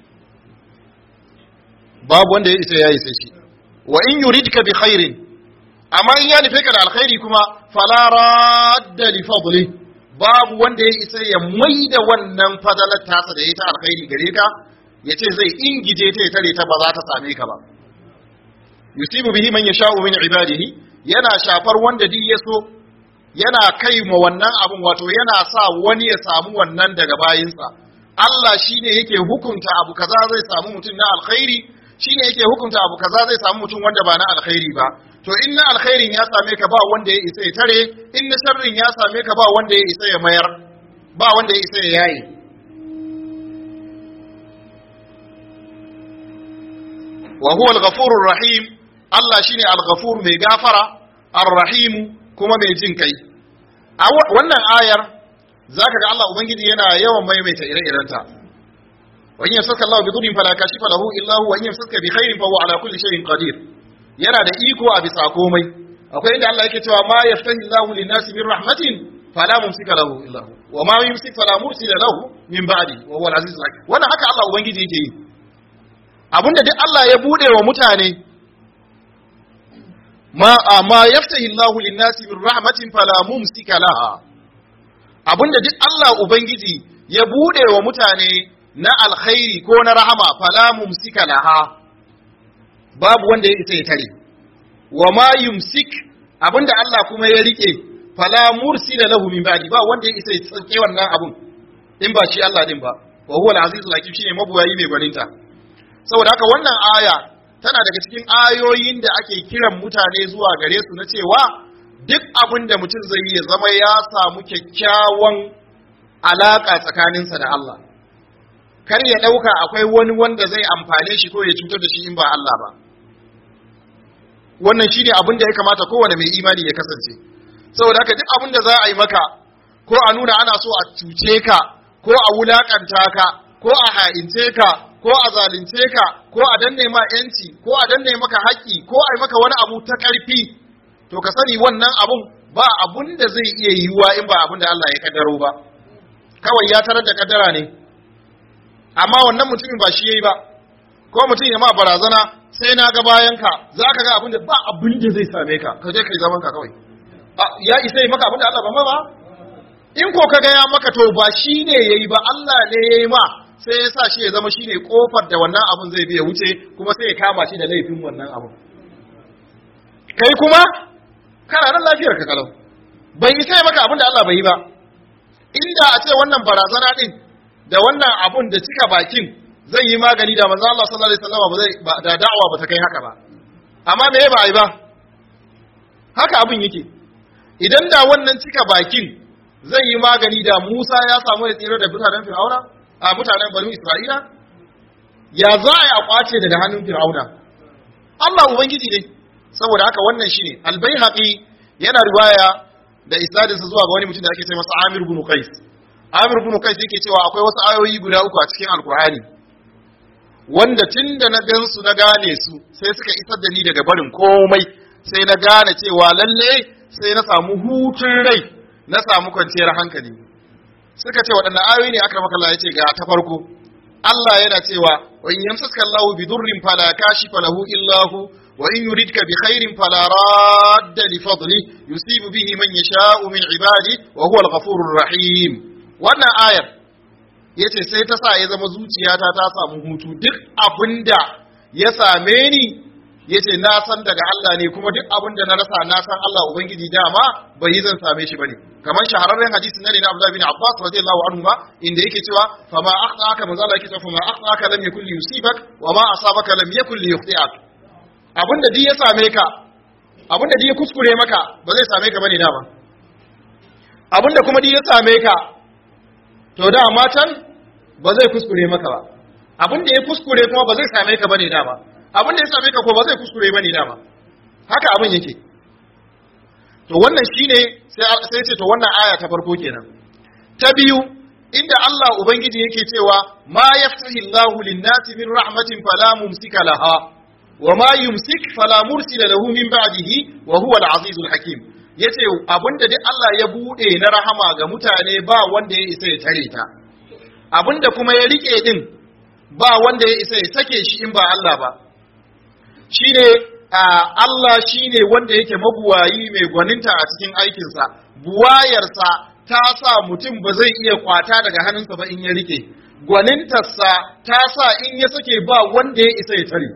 babu wanda ya isa ya yi sai shi wa in yuridka bi khairin amma in ya nufe ka da alkhairi kuma fala radda li fadli babu wanda ya isa ya maida wannan fadalar tasa da ya ta alkhairi gare ka ya ce zai ingije ta ya tare ta ba za ta same ka ba yusibu bihi man yasha'u min ibadihi yana shafar wanda duk ya so yana kai ma wannan abun wato yana sa wani ya samu wannan daga bayinsa Allah shine yake hukunta abu kaza zai samu mutum na alkhairi shine yake hukunta abu kaza zai samu mutum wanda ba na alkhairi ba to in na alkhairin ya same ka ba wanda ya isa ya tare in na sharrin ya same ka ba wanda ya isa ya mayar ba wanda ya isa ya yaye wa huwa al-ghafurur rahim Allah shine al-ghafur mai gafara ar-rahim kuma mai jin kai a wannan ayar zaka ga Allah ubangiji yana yawan maimaita ire-irenta وإن يمسك الله بضر فلا كاشف له إلا هو وإن يمسك بخير فهو على كل شيء قدير yana da iko a bisa komai akwai inda Allah yake cewa ma yaftahi Allahu lin-nasi min rahmatin fala mumsika lahu illa hu wa ma yumsik fala mursila lahu min ba'di wa huwa al-aziz al-hakim wannan haka Allah ubangiji yake yi abinda duk Allah ya bude wa mutane ma ma yaftahi Allahu lin-nasi min rahmatin fala mumsika laha abinda duk Allah ubangiji ya bude wa mutane na alkhairi ko na rahama fala mumsika laha babu wanda ya isa ya tare wa ma yumsik abinda Allah kuma ya rike fala mursila lahu min ba'di ba wanda ya isa ya tsauke wannan abun in ba shi Allah din ba wa huwa al-aziz al-hakim shine mabuwayi mai gwaninta saboda haka wannan aya tana daga cikin ayoyin da ake kiran mutane zuwa gare su na cewa duk abin da mutum zai yi ya zama ya samu kyakkyawan alaka tsakaninsa da Allah kar ya ɗauka akwai wani wanda zai amfane shi ko ya cutar da shi in ba Allah ba wannan shine abin da ya kamata kowane mai imani ya kasance saboda haka duk abin da za a yi maka ko a nuna ana so a cuce ka ko a wulakanta ka ko a ha'ince ka ko a zalunce ka ko a danne ma yanci ko a danne maka haƙƙi ko a yi maka wani abu ta ƙarfi to ka sani wannan abun ba abun da zai iya yiwuwa in ba abun da Allah ya kaddaro ba kawai ya tarar da kaddara ne amma wannan mutumin ba shi yayi ba ko mutum ya ma barazana sai na ga bayan ka za ka ga abin da ba abin da zai same ka ka je kai zaman ka kawai ya isa yi maka abin da Allah ba ma ba in ko ka ga ya maka to ba shi ne yayi ba Allah ne yayi ma sai ya sa shi ya zama shine kofar da wannan abun zai biya wuce kuma sai ya kama shi da laifin wannan abun kai kuma kana nan lafiyar ka kalau bai isa ya maka abin da Allah bai yi ba inda a ce wannan barazana din da wannan abun da cika bakin zai yi magani da manzo Allah sallallahu alaihi wasallam ba zai da da'awa ba ta kai haka ba amma me ba ai ba haka abun yake idan da wannan cika bakin zai yi magani da Musa ya samu ya tsira da mutanen Fir'auna a mutanen Bani Isra'ila ya za a yi a kwace daga hannun Fir'auna Allah ubangiji ne saboda haka wannan shine Al-Baihaqi yana riwaya da isnadinsa zuwa ga wani mutum da ake ce masa Amir ibn Qais Amir ibn Qais yake cewa akwai wasu ayoyi guda uku a cikin Alkur'ani wanda tun da na gan su na gane su sai suka isar da ni daga barin komai sai na gane cewa lalle sai na samu hutun rai na samu kwanciyar hankali suka ce waɗannan ayoyi ne aka maka Allah ya ce ga ta farko Allah yana cewa wa in yamsaka Allahu bi durrin fala kashifa lahu illa hu wa in yuridka bi khairin fala radda li fadli yusibu bihi man yasha'u min ibadi wa huwa al-ghafurur rahim wannan ayar yace sai ta sa ya zama zuciyata ta samu hutu duk abinda ya same ni yace na san daga Allah ne kuma duk abinda na rasa na san Allah ubangiji dama bai yi zan same shi bane kamar shahararren hadisi na ne na Abdullah bin Abbas radiyallahu anhu ma inda yake cewa fa ma akhtaka manzo Allah yake cewa fa ma akhtaka lam yakul li yusibak wa ma asabaka lam yakul li yukhti'ak abinda duk ya same ka abinda duk ya kuskure maka ba zai same ka bane dama abinda kuma duk ya same ka to dama can ba zai kuskure maka ba abinda ya kuskure kuma ba zai same ka bane dama abinda ya same ka ko ba zai kuskure bane dama haka abin yake to wannan shine sai ce to wannan aya ta farko kenan ta biyu inda Allah ubangiji yake cewa ma yaftahi Allahu lin-nasi min rahmatin fala mumsika laha wa ma yumsik fala mursila lahu min ba'dihi wa huwa al-azizul hakim yace abinda duk Allah ya bude na rahama ga mutane ba wanda ya isa ya tare ta abinda kuma ya rike din ba wanda ya isa ya sake shi in ba Allah ba shine Allah shi ne wanda yake mabuwayi mai gwaninta a cikin aikinsa, buwayarsa ta sa mutum ba zai iya kwata daga hannunsa ba in ya rike, gwanintarsa ta sa in ya sake ba wanda ya isa ya tare.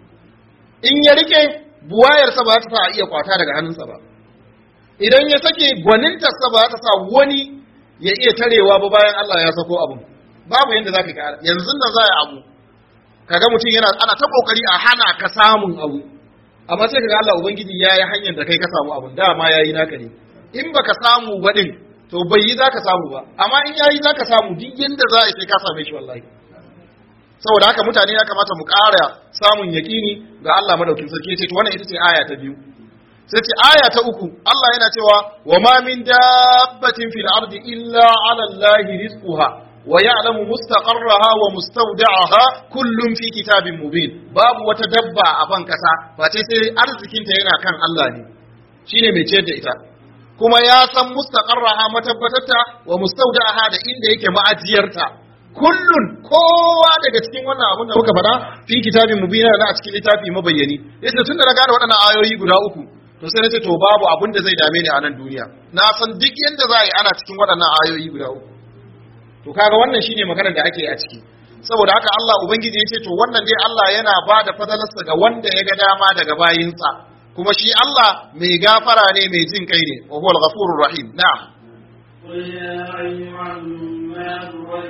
In ya rike, buwayarsa ba ta sa a iya kwata daga hannunsa ba. Idan ya sake gwanintarsa ba ta sa wani ya iya tarewa ba bayan Allah ya sako abin. Babu yadda za ka kara, yanzu da za a abu, kaga mutum yana ana ta kokari a hana ka samun abu. amma sai kaga Allah ubangiji ya yi hanyar da kai ka samu abun dama ya yi naka ne in baka samu ba din to bai yi zaka samu ba amma in yayi zaka samu duk yanda za a sai ka same shi wallahi saboda haka mutane ya kamata mu ƙara samun yaƙini ga Allah madaukin sarki ce to wannan ita ce aya ta biyu sai ce aya ta uku Allah yana cewa wa ma min dabbatin fil ardi illa ala allahi rizquha wa ya'lamu mustaqarraha wa mustawda'aha kullum fi kitabin mubin babu wata dabba a ban kasa ba sai sai arzikin ta yana kan Allah ne shine mai ciyar da ita kuma ya san mustaqarraha matabbatarta wa mustawda'aha da inda yake ma'ajiyarta kullun kowa daga cikin wannan abun da muka faɗa fi kitabin mubin na a cikin littafi mabayyani yace tun da na gane waɗannan ayoyi guda uku to sai nace to babu abun da zai dame ni a nan duniya na san duk yanda za a yi ana cikin waɗannan ayoyi guda uku to kaga wannan shine maganar da ake a ciki saboda haka Allah ubangiji ya ce to wannan dai Allah yana ba da fadalarsa ga wanda ya ga dama daga bayinsa kuma shi Allah mai gafara ne mai jin kai ne wa huwal ghafurur rahim na'am قل يا أيها الناس قد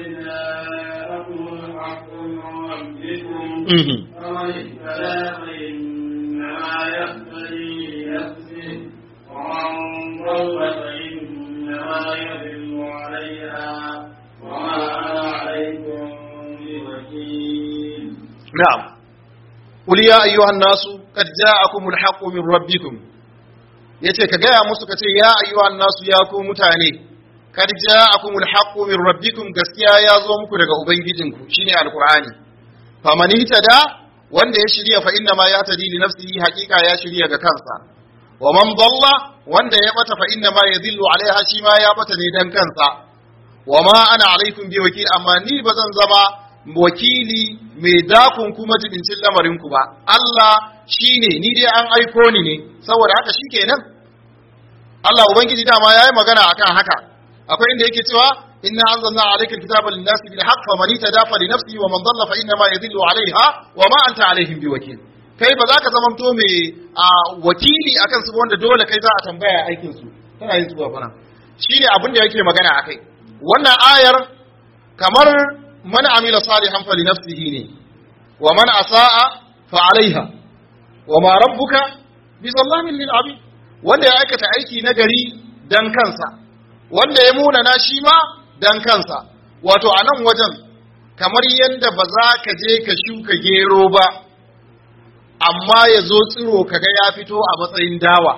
جاءكم الحق من ربكم فمن اهتدى فإنما يهتدي لنفسه ومن ضل فإنما يضل عليها وما أنا عليكم بوكيل نعم قل يا أيها الناس قد جاءكم الحق من ربكم yace ka gaya musu ka ce ya ayyuhan nasu ya ku mutane kad ja'akum alhaqqu min rabbikum gaskiya ya zo muku daga ubangijinku shine alqur'ani faman ihtada wanda ya shirya fa inna ma yatadi li nafsihi haqiqa ya shirya ga kansa wa man dalla wanda ya bata fa inna ma yadhillu alaiha shi ma ya bata ne dan kansa wa ma ana alaikum bi wakil amma ni bazan zama wakili mai dakun kuma jibincin lamarinku ba Allah shine ni dai an aiko ni ne saboda haka shikenan Allah ubangiji dama yayi magana akan haka akwai inda yake cewa inna anzalna alayka alkitaba lin-nasi bil haqq faman itadafa li nafsihi wa man dalla fa inna ma yadhillu alaiha wa ma anta alaihim biwakil kai ba za ka zamanto mai wakili akan su wanda dole kai za a tambaya aikin su tana yin zuwa bana shine abin da yake magana akai wannan ayar kamar man amila salihan fali nafsihi ne wa man asaa fa alaiha wa ma rabbuka bi zallamin lil abid wanda ya aikata aiki na gari dan kansa wanda ya munana shi ma dan kansa wato a nan wajen kamar yadda ba za ka je ka shuka gero ba amma ya zo tsiro kaga ya fito a matsayin dawa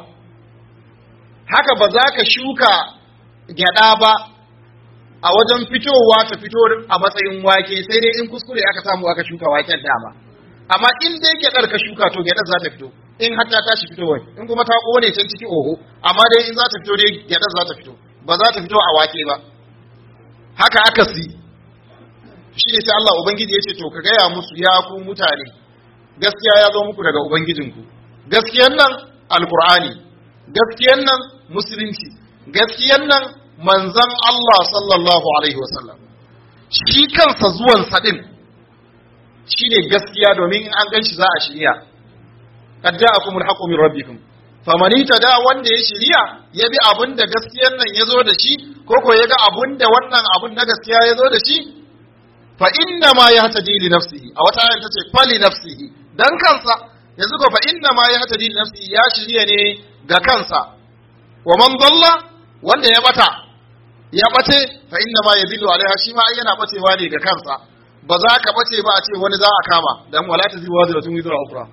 haka ba za ka shuka gyada ba a wajen fitowa ta fito a matsayin wake sai dai in kuskure aka samu aka shuka waken dama amma in dai gyadar ka shuka to gyadar za ta fito in har ta tashi fitowar in kuma ta kone can ciki oho amma dai in za ta fito dai gyadar za ta fito ba za ta fito a wake ba haka aka si shi ne sai Allah ubangiji ya ce to ka gaya musu ya ku mutane gaskiya ya zo muku daga ubangijinku gaskiyan nan alkur'ani gaskiyan nan musulunci gaskiyan nan manzan Allah sallallahu alaihi wasallam shi kansa zuwan sadin shine gaskiya domin in an ganshi za a shirya qad ja'akumul haqqu min rabbikum faman da wanda ya shirya ya bi abin da gaskiyan nan ya zo da shi ko ko ya ga abin da wannan abin na gaskiya ya zo da shi fa inna ma yahtadi li nafsihi a wata ayar tace fa li nafsihi dan kansa yanzu ko fa inna ma yahtadi li nafsihi ya shirya ne ga kansa wa man dalla wanda ya bata ya bace fa inna ma yadillu alaiha shi ma ai yana bacewa ne ga kansa ba za ka bace ba a ce wani za a kama dan wala taziru wazratun wizra ukhra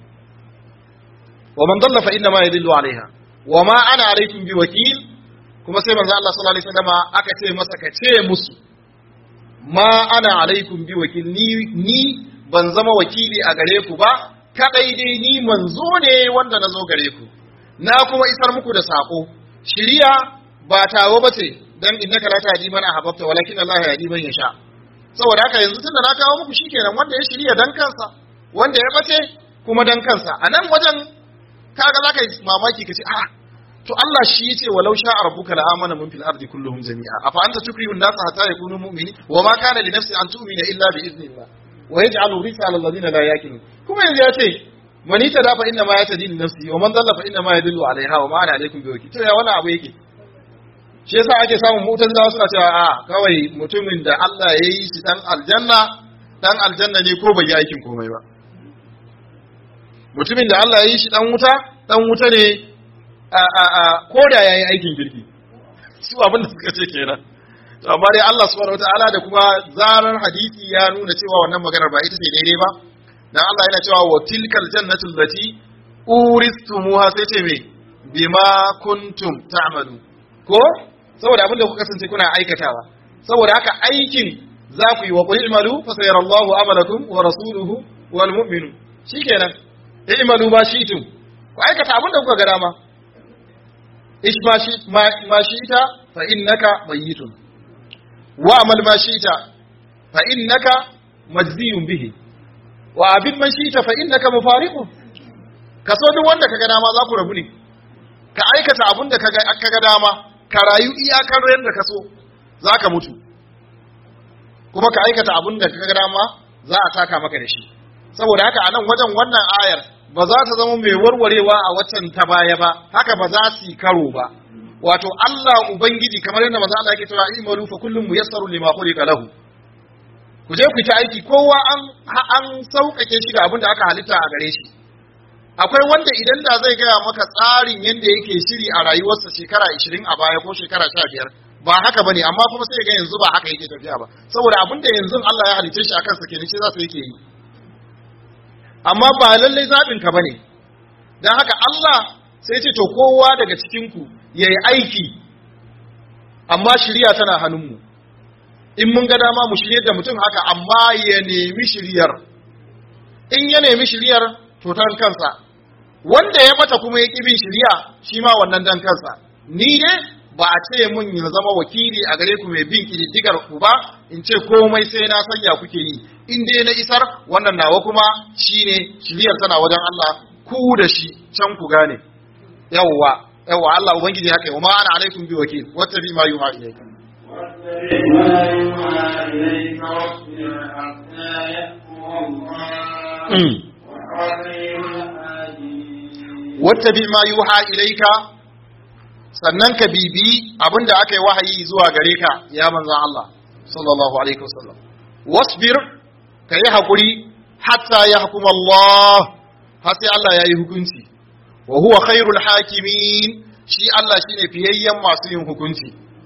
wa man dalla fa inna ma yadillu alaiha wa ma ana alaikum bi wakil kuma sai manzo Allah sallallahu alaihi wasallam aka ce masa ka ce musu ma ana alaikum bi wakil ni ni ban zama wakili a gare ku ba kadai dai ni manzo ne wanda na zo gare ku na kuma isar muku da sako shiriya ba tawo ba ce dan innaka la tahdi man ahbabta walakin Allah yahdi man yasha saboda haka yanzu tunda na kawo muku shikenan wanda ya shirya dan kansa wanda ya bace kuma dan kansa a nan wajen kaga zaka yi mamaki kace a to Allah shi yace walau sha rabbuka la amana man fil ardi kulluhum jami'a afa anta tukrihu an-nas hatta yakunu mu'minin wa ma kana li nafsin an tu'mina illa bi idhnillah wa yaj'alu risa 'ala alladhina la yaqilun kuma yanzu yace man tada fa inna ma yatadi li nafsi wa man dalla fa inna ma yadullu 'alayha wa ma ana alaykum bi wakil to ya wannan abu yake shi yasa ake samun mu'tazilawa suna cewa a kawai mutumin da Allah ya yi shi dan aljanna dan aljanna ne ko bai yi aikin komai ba mutumin da Allah ya yi shi dan wuta dan wuta ne a a a ko da yayi aikin kirki su abin da suka ce kenan to amma dai Allah subhanahu wataala da kuma zarar hadisi ya nuna cewa wannan maganar ba ita ce daidai ba dan Allah yana cewa wa tilkal jannatu allati uristumuha sai ce me bima kuntum ta'malu ko saboda abin da kuka kasance kuna aikatawa saboda haka aikin za ku yi wa qul i'malu fa sayarallahu amalakum wa rasuluhu wal mu'minun shikenan i'malu ma shi'tum ku aikata abin da kuka ga dama ish ma shi ma shi'ta fa innaka mayyitun wa amal ma shi'ta fa innaka majziyun bihi wa abid man shi'ta fa innaka mufariqun kaso duk wanda kaga dama za ku rabu ne ka aikata abin da kaga dama ka rayu iyakar yadda ka so za ka mutu kuma ka aikata abin da ka dama za a taka maka da shi saboda haka a nan wajen wannan ayar ba za ta zama mai warwarewa a waccan ta baya ba haka ba za su yi karo ba wato Allah ubangiji kamar yadda manzo Allah yake cewa imalu fa kullum muyassaru lima khuliqa lahu ku je ku ta aiki kowa an an sauƙaƙe shi da abin da aka halitta a gare shi akwai wanda idan da zai gaya maka tsarin yadda yake shiri a rayuwarsa shekara 20 a baya ko shekara 15 ba haka bane amma kuma sai ga yanzu ba haka yake tafiya ba saboda abin da yanzu Allah ya halice shi akan sa kenan shi za su yake yi amma ba lallai zaɓin ka bane dan haka Allah sai ce to kowa daga cikin ku yayi aiki amma shiriya tana hannunmu in mun ga dama mu shiryar da mutum haka amma ya nemi shiryar in ya nemi shiryar to tan kansa wanda ya bata kuma ya ƙi bin shirya shi ma wannan dan kansa ni ne ba a ce mun ya zama wakili a gare ku mai bin ƙididdigar ku ba in ce komai sai na sanya kuke yi in dai na isar wannan nawa kuma shine shiryar tana wajen Allah ku da shi can ku gane yawwa yawwa Allah ubangiji haka wa ma ana alaikum bi wakil wata bi ma yuha ilaykum واتبع ما يوحى إليك واصبر حتى يأمر الله وخير الحاكمين wattabi ma yuha ilaika sannan ka bibi abinda aka yi wahayi zuwa gare ka ya manzan Allah sallallahu alaihi wasallam wasbir ka yi hakuri hatta ya hukuma Allah har sai Allah ya yi hukunci wa huwa khairul hakimin shi Allah shine fiyayyen masu yin hukunci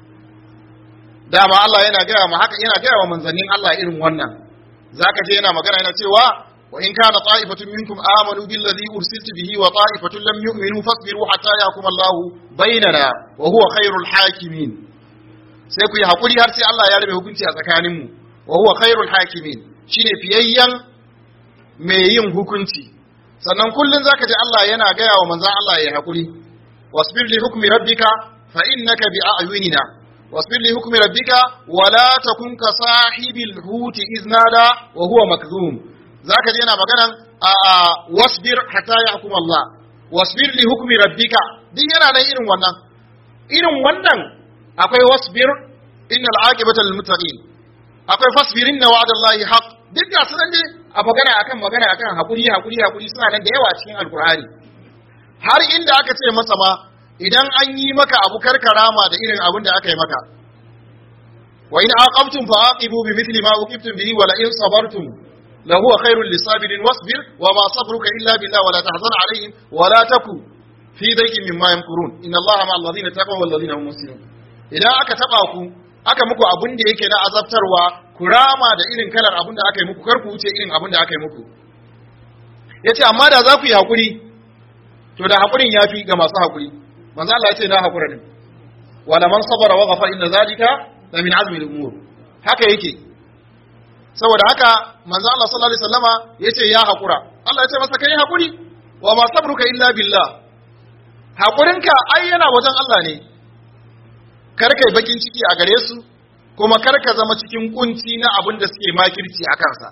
dama Allah yana gaya ma haka yana gaya wa manzannin Allah irin wannan zaka je yana magana yana cewa وإن كان طائفة منكم آمنوا بالذي أرسلت به وطائفة لم يؤمنوا فاصبروا حتى يحكم الله بيننا وهو خير الحاكمين sai ku yi haƙuri har sai Allah ya rabe hukunci a tsakaninmu wa huwa khairul hakimin shine fiyayyen mai yin hukunci sannan kullun zaka ji Allah yana gaya wa manzon Allah ya hakuri wasbir li hukmi rabbika fa innaka bi a'yunina wasbir li hukmi rabbika wa la takun ka sahibil huti iznada wa huwa makzum zaka ji yana maganan a wasbir hatta yahkum Allah wasbir li hukmi rabbika din yana nan irin wannan irin wannan akwai wasbir innal aqibata lil muttaqin akwai fasbir inna wa'dallahi haqq duk ga sunan ne a magana akan magana akan hakuri hakuri hakuri suna nan da yawa cikin alkur'ani har inda aka ce masa ma idan an yi maka abu karkarama da irin abin da aka yi maka wa in aqabtum fa aqibu bi mithli ma uqibtum bihi wa la in sabartum la huwa khairul lisabirin wasbir wa ma sabruka illa billah wa la tahzan alaihim wa la taku fi daykin mimma yamkurun inna allaha ma'al ladina taqaw wal ladina hum muslimun idan aka taba ku aka muku abin da yake na azabtarwa ku rama da irin kalar abin da aka yi muku kar ku wuce irin abin da aka yi muku yace amma da za ku yi hakuri to da hakurin yafi ga masu hakuri manzo Allah ya ce na hakura ne wala man sabara wa ghafara inna zalika la min azmi al-umur haka yake saboda haka manzo Allah sallallahu alaihi wasallama yace ya hakura Allah ya ce masa kai hakuri wa ma sabruka illa billah hakurinka ai yana wajen Allah ne kar kai bakin ciki a gare su kuma kar ka zama cikin kunci na abin da suke makirci a kansa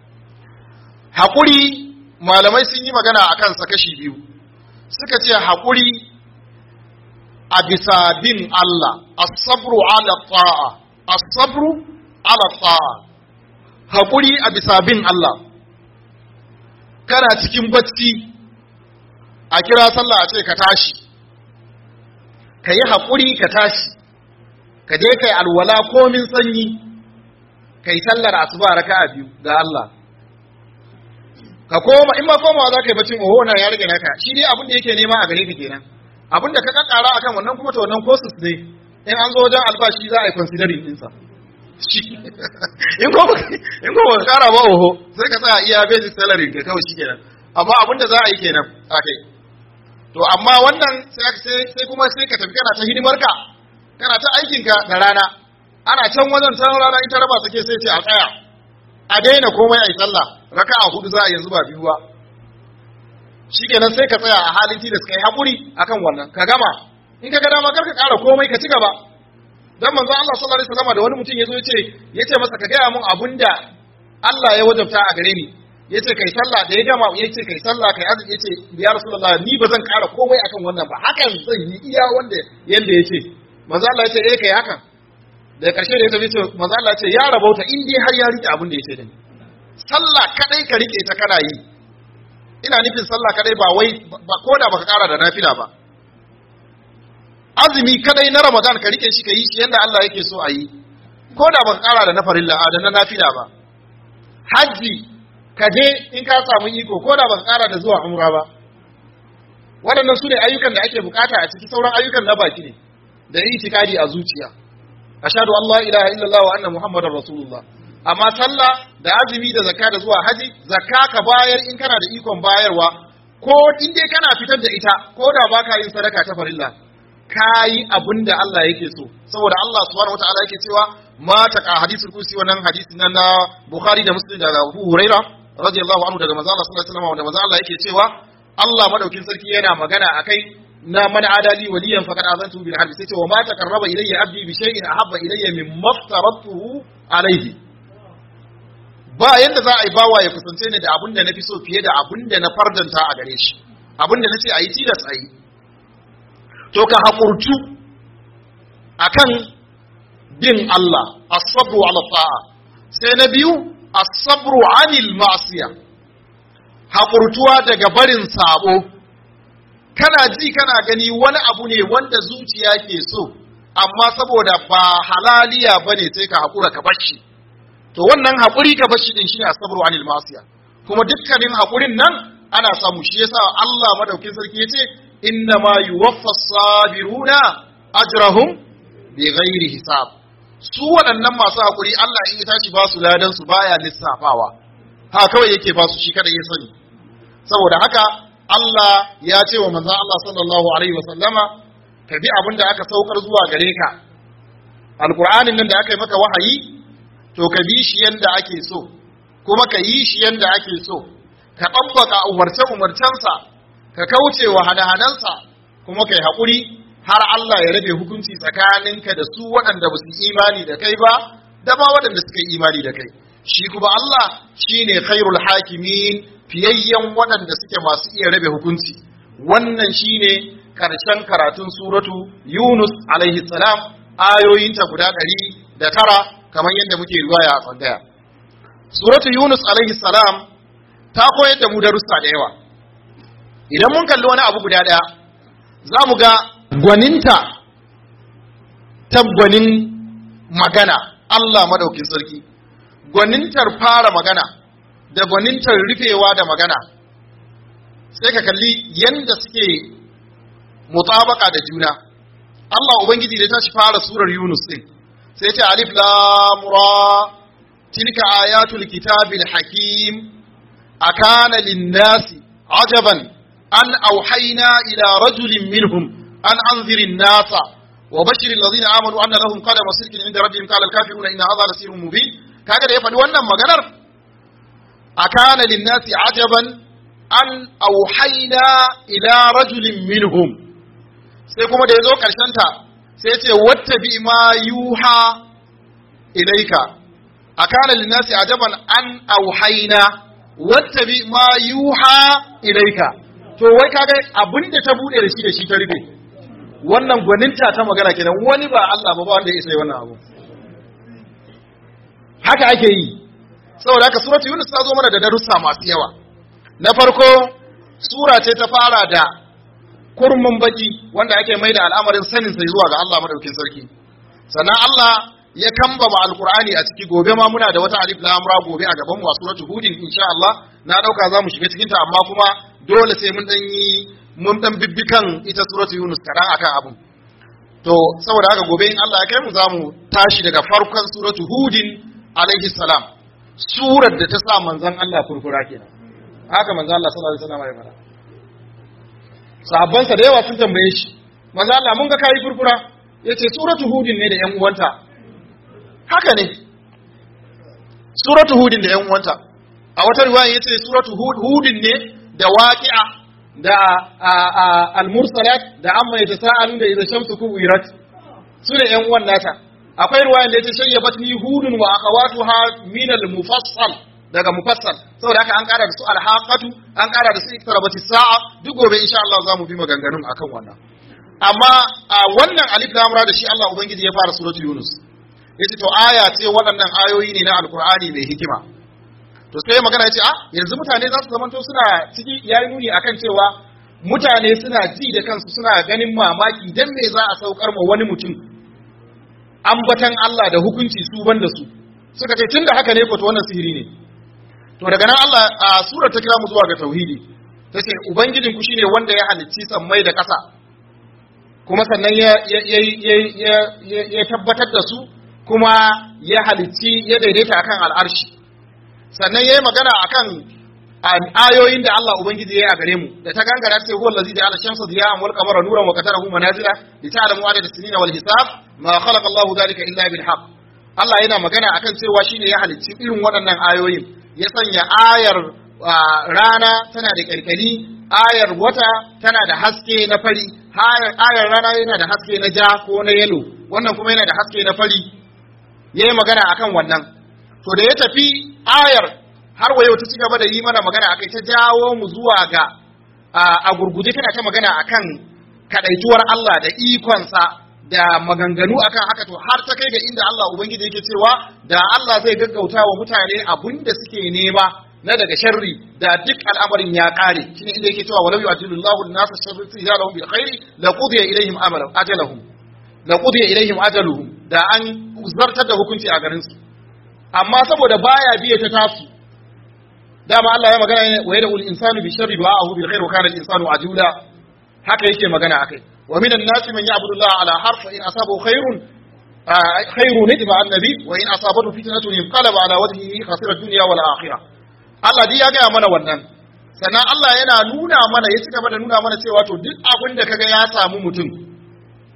hakuri malamai sun yi magana a kansa kashi biyu suka ce hakuri a bisa bin Allah as-sabru ala ta'a as-sabru ala ta'a hakuri a bisa bin Allah kana cikin bacci a kira sallah a ce ka tashi ka yi haƙuri ka tashi ka je kai alwala komin sanyi kai sallar asuba raka'a biyu ga Allah ka koma in ma komawa za ka yi bacin oho na ya rage naka shi dai abin da yake nema a gare ka kenan abin da ka kakkara akan wannan kuma to wannan courses ne in an zo wajen albashi za a yi considering ɗinsa in ko in ko ba kara ba oho sai ka tsaya iya basic salary ka kawai shi kenan amma abin da za a yi kenan a kai to amma wannan sai kuma sai ka tafi kana ta hidimarka kana ta aikinka da rana ana can wajen can rana ita raba take sai ce a tsaya a daina komai a yi sallah raka a hudu za a yanzu ba biyu ba shikenan sai ka tsaya a halin tilas kai hakuri akan wannan ka gama in ka ga dama kar ka ƙara komai ka ci gaba dan manzo Allah sallallahu alaihi wasallam da wani mutum yazo yace yace masa ka gaya mun abunda Allah ya wajabta a gare ni yace kai sallah da ya gama yace kai sallah kai azumi yace ya rasulullah ni ba zan ƙara komai akan wannan ba hakan zan yi iya wanda yanda yace manzo Allah yace eh kai hakan da karshe da ya tafi ce manzo Allah yace ya rabauta in dai har ya rike abin da yace da ni sallah kadai ka rike ta kana yi ina nufin sallah kadai ba wai ba koda baka ƙara da nafila ba azumi kadai na Ramadan ka rike shi ka yi shi yanda Allah yake so a yi koda baka ƙara da na farilla da na nafila ba hajji ka je in ka samu iko ko da baka kara da zuwa umra ba waɗannan su ne ayyukan da ake bukata a ciki sauran ayyukan na baki ne da itikadi a zuciya ashhadu an la ilaha illallah wa anna muhammadar rasulullah amma sallah da azumi da zakka da zuwa haji zakka ka bayar in kana da ikon bayarwa ko in dai kana fitar da ita ko da baka yin sadaka ta farilla kayi abin da Allah yake so saboda Allah subhanahu wataala yake cewa ma taqa hadisul kursi wannan hadisin nan na Bukhari da Muslim da Abu Huraira radiyallahu anhu daga manzo Allah sallallahu alaihi wasallam wanda manzo Allah yake cewa Allah madaukin sarki yana magana akai na man adali waliyan faqad azantu bil harbi sai ce wa ma taqarraba ilayya abdi bi shay'in ahabba ilayya mimma aftaratuhu alayhi ba yanda za a yi bawa ya kusance ni da abin da na fi so fiye da abin da na fardanta a gare shi abin da na ce a yi tilas a yi to ka haƙurtu akan bin Allah as-sabru ala ta'a sai na biyu as-sabru anil ma'siya haƙurtuwa daga barin sabo kana ji kana gani wani abu ne wanda zuciya ke so amma saboda ba halaliya bane sai ka haƙura ka bashi to wannan haƙuri ka bashi din shine as-sabru anil ma'siya kuma dukkanin haƙurin nan ana samu shi yasa Allah madaukin sarki yace inna ma yuwaffa sabiruna ajrahum bighairi hisab su waɗannan masu haƙuri Allah in ya tashi ba su ladan su baya lissafawa ha kawai yake ba su shi kada ya sani saboda haka Allah ya ce wa manzon Allah sallallahu alaihi wasallama ka bi abin da aka saukar zuwa gare ka alqur'anin nan da aka yi maka wahayi to ka bi shi yanda ake so kuma ka yi shi yanda ake so ka ɗabbaka umarce umarcensa ka kauce wa hada-hadansa kuma kai haƙuri har Allah ya rabe hukunci tsakaninka da su waɗanda ba su imani da kai ba da ma waɗanda suka yi imani da kai shi kuma Allah shine khairul hakimin fiyayyen waɗanda suke masu iya rabe hukunci wannan shine karshen karatun suratu Yunus alaihi salam ayoyinta guda ɗari da tara kamar yadda muke riwaya a tsangaya suratu Yunus alaihi salam ta koyar da mu darussa da yawa idan mun kalli wani abu guda ɗaya za mu ga gwaninta ta gwanin magana Allah madaukin sarki gwanintar fara magana da gwanintar rufewa da magana sai ka kalli yanda suke mutabaka da juna Allah ubangiji da ta shi fara surar Yunus din sai ce alif lam ra tilka ayatul kitabil hakim akana lin-nasi ajaban an auhayna ila rajulin minhum an anzirin nasa wa bashirin lazina amanu anna lahum qadama sidqin inda rabbihim qala al-kafiruna inna hadha lasirrun mubin kaga da ya faɗi wannan maganar akana lin-nasi ajaban an auhayna ila rajulin minhum sai kuma da yazo karshen ta sai ya ce wattabi ma yuha ilaika akana lin-nasi ajaban an auhayna wattabi ma yuha ilaika to wai kaga abinda ta bude da shi da shi ta rufe wannan gwaninta ta magana kenan wani ba Allah ba ba wanda ya isa wannan abu haka ake yi saboda haka suratu yunus ta zo mana da darussa masu yawa na farko sura ce ta fara da kurmin baki wanda ake mai da al'amarin sanin sai zuwa ga Allah madaukin sarki sannan Allah ya kambama alqur'ani a ciki gobe ma muna da wata alif lam ra gobe a gaban mu a suratu hudin insha Allah na dauka za mu shiga cikin ta amma kuma dole sai mun dan yi mun dan bibbikan ita suratu Yunus kadan akan abun to saboda haka gobe in Allah ya kai mu zamu tashi daga farkon suratu Hudin alaihi salam surar da ta sa manzon Allah furfura kenan haka manzon Allah sallallahu alaihi wasallam ya fara sahabban sa da yawa sun tambaye shi manzon Allah mun ga kai furfura yace suratu Hudin ne da ƴan uwanta haka ne suratu Hudin da ƴan uwanta a wata riwaya yace suratu Hudin ne da waqi'a da al-mursalat da amma ya tasa'alun da idza shamsu kuwirat su ne yan uwan nata akwai ruwayan da yace shayyabat ni hudun wa akhawatuha min al-mufassal daga mufassal saboda haka an kara da su al-haqatu an kara da su iktarabati sa'a duk gobe insha Allah za mu bi maganganun akan wannan amma a wannan alif lam ra da shi Allah ubangiji ya fara suratul yunus yace to aya ce waɗannan ayoyi ne na alqur'ani mai hikima to sai magana ce a yanzu mutane za su zamanto suna ciki yayi nuni akan cewa mutane suna ji da kansu suna ganin mamaki dan me za a saukar ma wani mutum ambatan Allah da hukunci su banda su suka ce tunda haka ne ko to wannan sihiri ne to daga nan Allah a surar ta kira mu zuwa ga tauhidi tace ubangijin ku shine wanda ya halicci sammai da ƙasa kuma sannan ya ya tabbatar da su kuma ya halicci ya daidaita akan al'arshi sannan yayi magana akan ayoyin da Allah ubangiji yayi a gare mu da ta gangara sai huwa allazi ja'ala shamsa diya'an wal qamara nuran wa qadarahu manazila li ta'lamu adada sinina wal hisab ma khalaqa Allah dhalika illa bil haqq Allah yana magana akan cewa shine ya halicci irin waɗannan ayoyin ya sanya ayar rana tana da kalkali ayar wata tana da haske na fari ayar rana yana da haske na ja ko na yelo wannan kuma yana da haske na fari yayi magana akan wannan to da ya tafi ayar har wa yau ta ci gaba da yi mana magana akai ta jawo mu zuwa ga a gurguje tana ta magana akan kadaituwar Allah da ikonsa da maganganu akan haka to har ta kai ga inda Allah ubangiji yake cewa da Allah zai gaggauta wa mutane abin da suke nema na daga sharri da duk al'amarin ya kare shine inda yake cewa walau yu'adilullahu an-nasa sharri tijarahum bil khairi la qudiya ilaihim amalan ajalahum la qudiya ilaihim ajaluhum da an zartar da hukunci a garin su amma saboda baya biye ta tasu dama Allah ya magana ne wa yadul insanu bi sharri du'ahu bil khair wa kana al insanu ajula haka yake magana akai wa minan nasi man ya'budu Allah ala harf in asabahu khairun khairun idma annabi wa in asabatu fitnatun inqalaba ala wajhihi khasira ad-dunya wal akhirah Allah dai ya ga mana wannan sannan Allah yana nuna mana ya cika da nuna mana cewa to duk abin da kaga ya samu mutum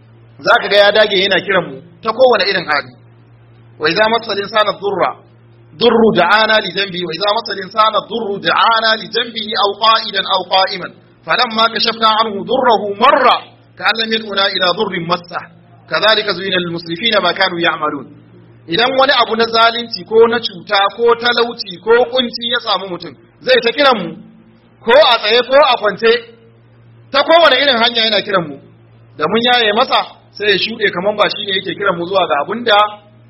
zaka ga ya dage yana kiran mu ta kowane irin hali wa idza masal insana dhurra durru da'ana li janbi wa idza masal insana durru da'ana li janbihi aw qa'idan aw qa'iman falamma kashafna anhu durruhu marra ka'an lam yakuna ila durrin massa kadhalika zuyina lil musrifina ma kanu ya'malun idan wani abu na zalunci ko na cuta ko talauci ko kunci ya samu mutum zai ta kiran mu ko a tsaye ko a kwance ta kowane irin hanya yana kiran mu da mun yaye masa sai ya shuɗe kamar ba shi ne yake kiran mu zuwa ga abin da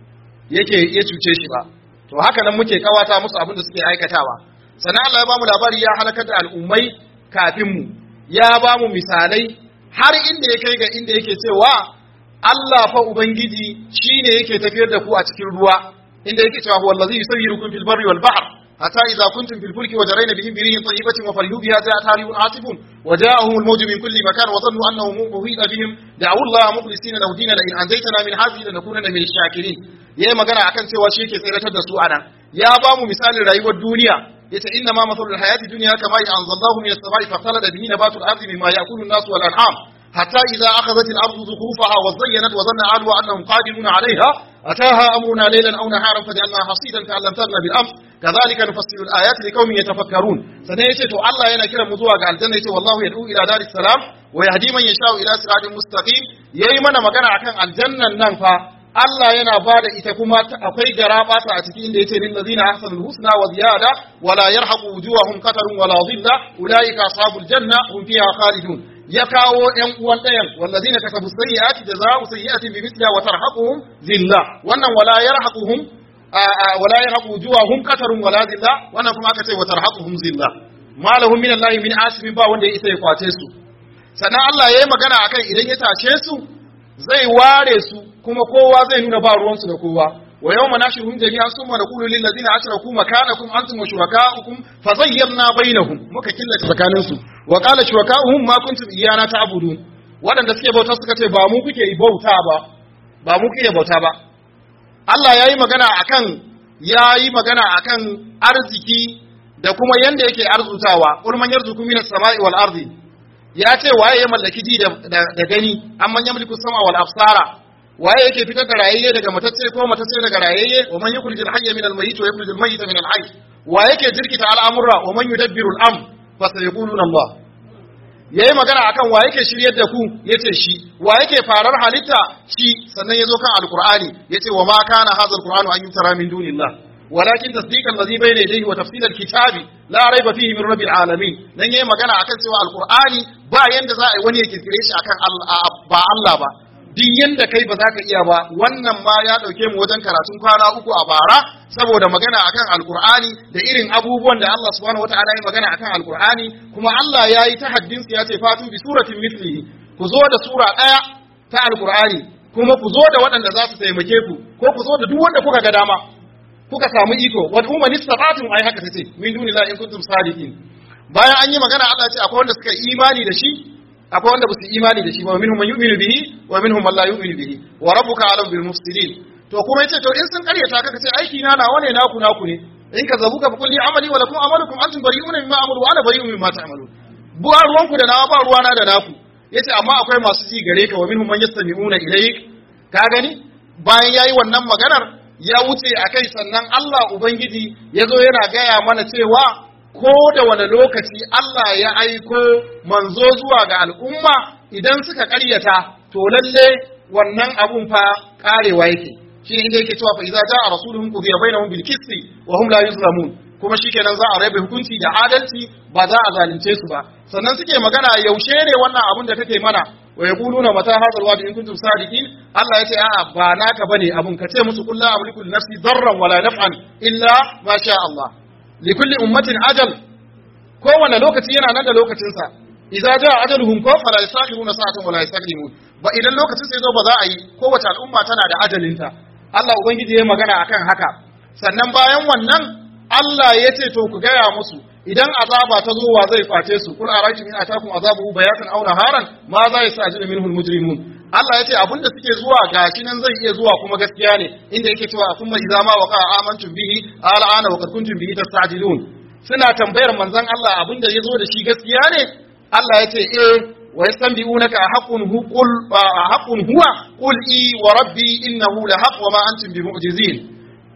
yake ya cuce shi ba to haka nan muke kawata musu abin da suke aikatawa sannan Allah ya bamu labari ya halakar da al'ummai kafin mu ya bamu misalai har inda ya kai ga inda yake cewa Allah fa ubangiji shine yake tafiyar da ku a cikin ruwa inda yake cewa huwa allazi yusayyirukum fil barri wal bahr حتى إذا كنتم في الفلك وجرين بهم بريح طيبة وفرحوا بها جاءت ريح عاصف وجاءهم الموج من كل مكان وظنوا أنه محيط بهم دعوا الله مخلصين له دينا لئن أنجيتنا من هذه لنكونن من الشاكرين yayi magana akan cewa shi yake tsiratar da su anan ya ba mu misalin rayuwar duniya yace inna ma masalul hayati dunya kama ya anzalallahu min as-sama'i faqtalada bihi nabatul ardi mimma ya'kulu an-nas wal an'am hatta idza akhadhat al-ardu zukhrufaha wa zayyanat wa dhanna 'ahluha annahum qadiruna 'alayha ataha amruna laylan aw naharan faj'alnaha hasidan ka'an lam taghna bil amr كذلك نفصل الآيات لقوم يتفكرون sannan yace to Allah yana kiran mu zuwa ga aljanna yace wallahu yad'u ila daris salam wa yahdi man yasha'u ila siratin mustaqim yayi mana magana akan aljannan nan fa Allah yana bada ita kuma akwai garabata a cikin inda yace lil ladina ahsanul husna wa ziyada wa la yarhaqu wujuhahum qatarun wa la dhilla ulaika ashabul janna hum fiha khalidun ya kawo ƴan uwan ɗayan wallazina kasabu sayyi'ati jazaa'u sayyi'atin bimithliha wa tarhaquhum zilla wannan wala yarhaquhum wala yarhaqu wujuhahum qatarun wala zilla wannan kuma aka ce wa tarhaquhum zilla malahum min Allah min asibin ba wanda ya isa ya kwace su sannan Allah yayi magana akan idan ya tashe su zai ware su kuma kowa zai nuna ba ruwansu da kowa wa yawma nashuhum jami'an summa naqulu lil ladina ashraku makanakum antum wa shurakaukum fazayyana bainahum muka killace tsakanin su wa qala shurakauhum ma kuntum iyana ta'budun waɗanda suke bauta suka ce ba mu kuke bauta ba ba mu kuke bauta ba Allah ya yi magana akan ya yi magana akan arziki da kuma yanda yake arzutawa qul man yarzuqu minas sama'i wal ardi ya ce waye ya mallaki ji da, gani amman yamliku sama wal absara waye yake fitar da rayayye daga matacce ko matacce daga rayayye wa man yukhrijul hayya minal mayyit wa yukhrijul mayyita minal hayy wa yake jirkita al'amura wa man yudabbiru al'am fa sayaquluna Allah yayi magana akan wa yake shiryar da ku yace shi wa yake farar halitta shi sannan yazo kan alqur'ani yace wa ma kana hadha alqur'anu an yutara min dunillah walakin tasdiqan alladhi bayna yadayhi wa tafsil alkitabi la rayba fihi min rabbil alamin dan yayi magana akan cewa alqur'ani ba yanda za a yi wani ya kirkire shi akan ba Allah ba duk yanda kai ba za ka iya ba wannan ma ya dauke mu wajen karatun kwana uku a bara saboda magana akan alkur'ani da irin abubuwan da Allah subhanahu wataala ya magana akan alkur'ani kuma Allah ya yi tahaddin ya ce fatu bi suratin mithlihi ku zo da sura daya ta alkur'ani kuma ku zo da waɗanda za su taimake ku ko ku zo da duk wanda kuka ga dama kuka samu iko wa umman istata'tum ai haka tace min dunillahi in kuntum sadiqin bayan an yi magana Allah ya ce akwai wanda suka imani da shi akwai wanda ba su imani da shi ba minhum man yu'minu bihi wa minhum man la yu'minu bihi wa rabbuka alam bil mufsidin to kuma yace to in sun karyata ka ce aiki na nawa ne naku naku ne in ka zabu ka kulli amali wa lakum amalukum antum bari'una mimma amalu wa ana bari'un mimma ta'malun ba ruwanku da nawa ba ruwana da naku yace amma akwai masu ji gare ka wa minhum man yastami'una ilayk ka gani bayan yayi wannan maganar ya wuce akai sannan Allah ubangiji yazo yana gaya mana cewa ko da wani lokaci Allah ya aiko manzo zuwa ga al'umma idan suka ƙaryata to lalle wannan abun fa karewa yake shi ne inda yake cewa fa idza jaa rasuluhum qudiya bainahum bil qisti wa hum la yuzlamun kuma shikenan za a rabe hukunci da adalci ba za a zalunce su ba sannan suke magana yaushe ne wannan abun da kake mana wa yaquluna mata hadha alwa'd in kuntum sadiqin Allah yace a'a ba naka bane abun ka ce musu kullu amliku li nafsi darran wala naf'an illa ma sha Allah likulli ummatin ajal kowane lokaci yana nan da lokacinsa idza jaa ajaluhum ko fala yastakhiruna sa'atan wala yastaqdimun ba idan lokacin sai zo ba za a yi kowace al'umma tana da ajalinta Allah ubangiji ya magana akan haka sannan bayan wannan Allah ya ce to ku gaya musu idan azaba ta zo wa zai kwace su kul araitu in atakum azabu bayatan aw naharan ma za yastajilu minhu almujrimun Allah ya ce abinda suke zuwa gashi nan zai iya zuwa kuma gaskiya ne inda yake cewa kuma idza ma waqa amantum bihi al'ana wa qad kuntum bihi tastajilun suna tambayar manzon Allah abinda ya zo da shi gaskiya ne Allah ya ce eh wa yastanbi'unaka haqqun hu qul haqqun huwa qul i wa rabbi innahu la haqq wa ma antum bimu'jizin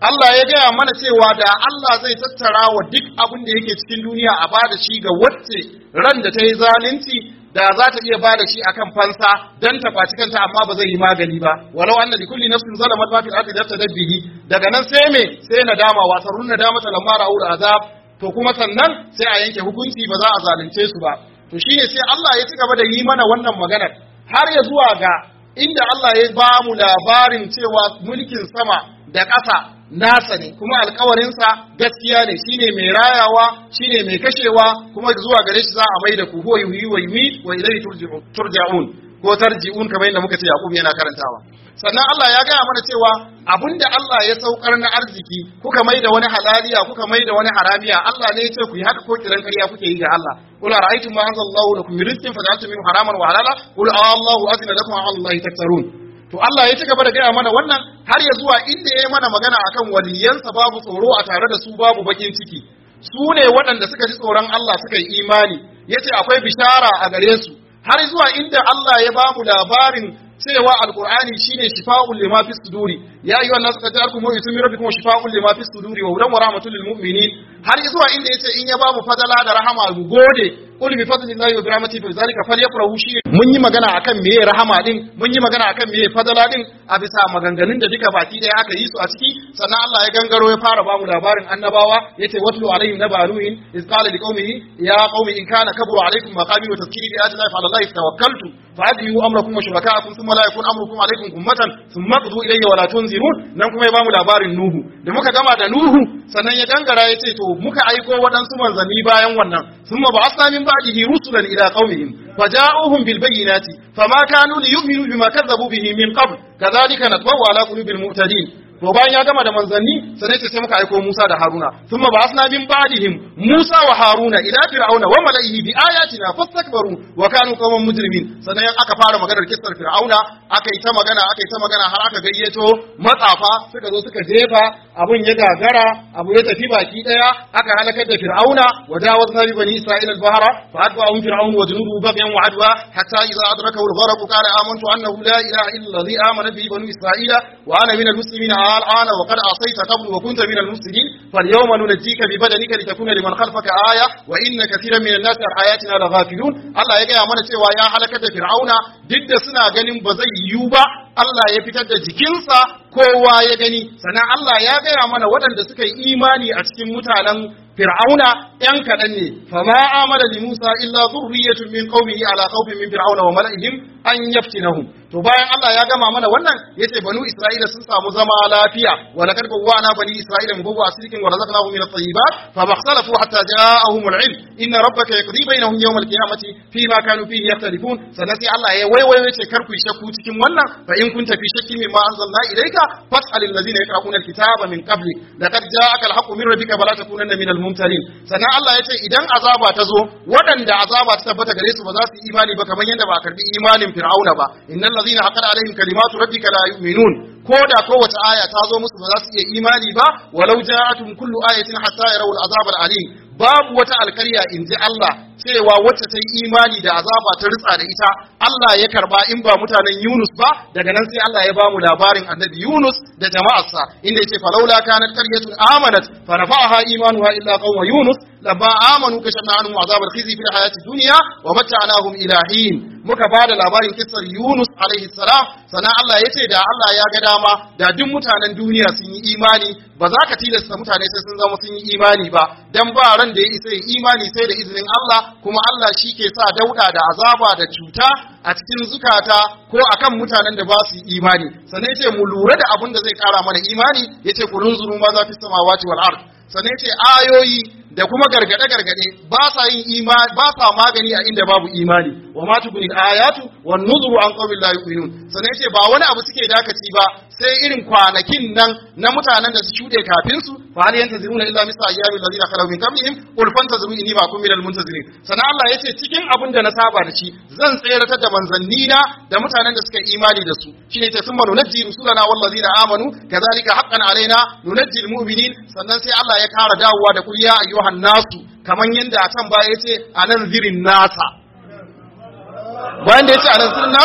Allah ya gaya mana cewa da Allah zai tattara wa duk abin da yake cikin duniya a bada shi ga wacce ran da ta yi zalunci da za ta iya bada shi akan fansa dan ta kwaci kanta amma ba zai yi magani ba walau anna li kulli nafsin zalamat ma fil ardi daftadat bihi daga nan sai me sai nadama wa sarrun nadama ta lamma ra'ul azab to kuma sannan sai a yanke hukunci ba za a zalunce su ba to shine sai Allah ya ci gaba da yi mana wannan maganar har ya zuwa ga inda Allah ya ba mu labarin cewa mulkin sama da ƙasa nasa ne kuma alkawarinsa gaskiya ne shine mai rayawa shine mai kashewa kuma zuwa gare shi za a mai da ku huwa yuhyi wa yumiit wa ilayhi turji'un turja'un ko tarji'un kamar yadda muka ce Yaqub yana karantawa sannan Allah ya gaya mana cewa abinda Allah ya saukar na arziki kuka mai da wani halaliya kuka mai da wani haramiya Allah ne ya ce ku yi haka ko kiran ƙarya kuke yi ga Allah qul ara'aytum ma anzalallahu lakum min rizqin faj'altum minhu haraman wa halala qul Allahu azina lakum wa 'ala Allahi taktarun to Allah ya ci gaba da gaya mana wannan har ya zuwa inda ya yi mana magana akan waliyansa babu tsoro a tare da su babu bakin ciki su ne waɗanda suka ji tsoron Allah suka yi imani ya ce akwai bishara a gare su har zuwa inda Allah ya ba mu labarin cewa alkur'ani shine shifa'un lima fi suduri ya ayyuha an-nasu qad ja'akum maw'izatun min rabbikum shifa'un lima fi suduri wa hudan wa rahmatun lil mu'minin har zuwa inda yace in ya ba mu fadala da rahama mu gode qul bi fadlillahi wa bi rahmatihi fa zalika falyafrahu shi mun yi magana akan meye rahama din mun yi magana akan meye fadala din a bisa maganganun da duka baki daya aka yi su a ciki sannan Allah ya gangaro ya fara ba mu labarin annabawa yace watlu alaihim naba nuhin iz qala liqaumihi ya qaumi in kana kabura alaikum maqami wa tadhkiri bi ayati llahi fa ala allahi tawakkaltu fa'adiyu amrakum wa shuraka'akum thumma la yakun amrukum alaikum ummatan thumma qdu ilayya wa la tunzirun nan kuma ya ba mu labarin nuhu da muka gama da nuhu sannan ya gangara yace to muka aiko waɗansu manzanni bayan wannan thumma ba'athna min ba'dihi rusulan ila qaumihim فجاءوهم بالبينات فما كانوا ليؤمنوا بما كذبوا به من قبل كذلك نطبع على قلوب المعتدين to bayan ya gama da manzanni sai ce sai muka aiko Musa da Haruna thumma ba'athna min ba'dihim Musa wa Haruna ila fir'auna wa mala'ihi bi ayatina fastakbaru wa kanu qauman mujrimin sannan aka fara maganar kissar fir'auna aka yi ta magana aka yi ta magana har aka gayyato matsafa suka zo suka jefa abun ya gagara abu ya tafi baki daya aka halakar da fir'auna wa jawazna bi bani isra'ila al-bahra fa adba'ahum fir'aun wa junuduhu baghyan wa adwa hatta idza adrakahu al-gharq qala amantu annahu la ilaha illa alladhi amana bihi banu isra'ila wa ana min al-muslimin الآن وقد عصيت قبل وكنت من المفسدين فاليوم ننجيك ببدنك لتكون لمن خلفك آية وإن كثيرا من الناس عن آياتنا لغافلون الله يجي mana cewa ya halakar da Fir'auna duk da suna ganin ba zai yiwu ba Allah ya fitar da jikinsa kowa ya gani sannan Allah ya gaya mana waɗanda suka yi imani a cikin mutanen Fir'auna ‘yan kaɗan ne, fama amana li Musa illa zurriyatun min qaumihi ala khawfin min Fir'auna wa mala'ihim an yaftinahum. To bayan Allah ya gama mana wannan yace banu Isra'ila sun samu zama lafiya wa laqad bawwa'na bani Isra'ila mubawwa asrikin wa razaqnahum min at-tayyibat fa makhtalafu hatta ja'ahum al-'ilm inna rabbaka yaqdi bainahum yawm al-qiyamati fima kanu fihi yakhtalifun sannan sai Allah ya waiwayo yace kar ku shakku cikin wannan fa in kunta fi shakkin mimma anzalna ilayka fas'al alladhina yaqra'una al-kitaba min qablik laqad ja'aka al-haqqu min rabbika fala takunanna min al-mumtarin sannan Allah ya ce idan azaba ta zo waɗanda azaba ta tabbata gare su ba za su yi imani ba kamar yadda ba a karbi imanin fir'auna ba innal ladhina haqqara alaihim kalimatu rabbika la yu'minun ko da kowace aya ta zo musu ba za su iya imani ba walau ja'atum kullu ayatin hatta yarawul azab al-alim babu wata alkarya in ji Allah cewa wacce ta yi imani da azaba ta ritsa da ita Allah ya karba in ba mutanen Yunus ba daga nan sai Allah ya bamu labarin annabi Yunus da jama'arsa inda yace falaula kanat qaryatun amanat fa rafa'aha imanuha illa qawma Yunus lamma amanu kashafna anhum azab al-khizy fil hayati dunya wa mata'nahum ila hin muka bada labarin kissar Yunus alaihi salam sannan Allah yace da Allah ya ga dama da duk mutanen duniya sun yi imani ba za ka tilasta mutane sai sun zama sun yi imani ba dan ba ran da ya isa ya imani sai da izinin Allah kuma Allah shi ke sa dauda da azaba da cuta a cikin zukata ko akan mutanen da ba su yi imani sannan yace mu lura da abin da zai kara mana imani yace ku runzuru ma za fi samawati wal ard sannan yace ayoyi da kuma gargade gargade ba sa yin imani ba sa magani a inda babu imani wa ma tubni ayatu wan nuzuru an qawmin la yu'minun sannan yace ba wani abu suke dakaci ba sai irin kwanakin nan na mutanen da su shuɗe kafin su fa hal yantaziruna illa misla ayyami allazina khalaw min qablihim qul fantaziru inni ma'akum minal muntazirin sannan Allah yace cikin abin da na saba da shi zan tseratar da manzannina da mutanen da suka imani da su shine yace summa nunajji rusulana wallazina amanu kadhalika haqqan alaina nunajji almu'minin sannan sai Allah ya kara dawowa da kul ya ayyuhan nasu kaman yanda a can baya yace anan zirin nasa bayan da yace anan zirin nasa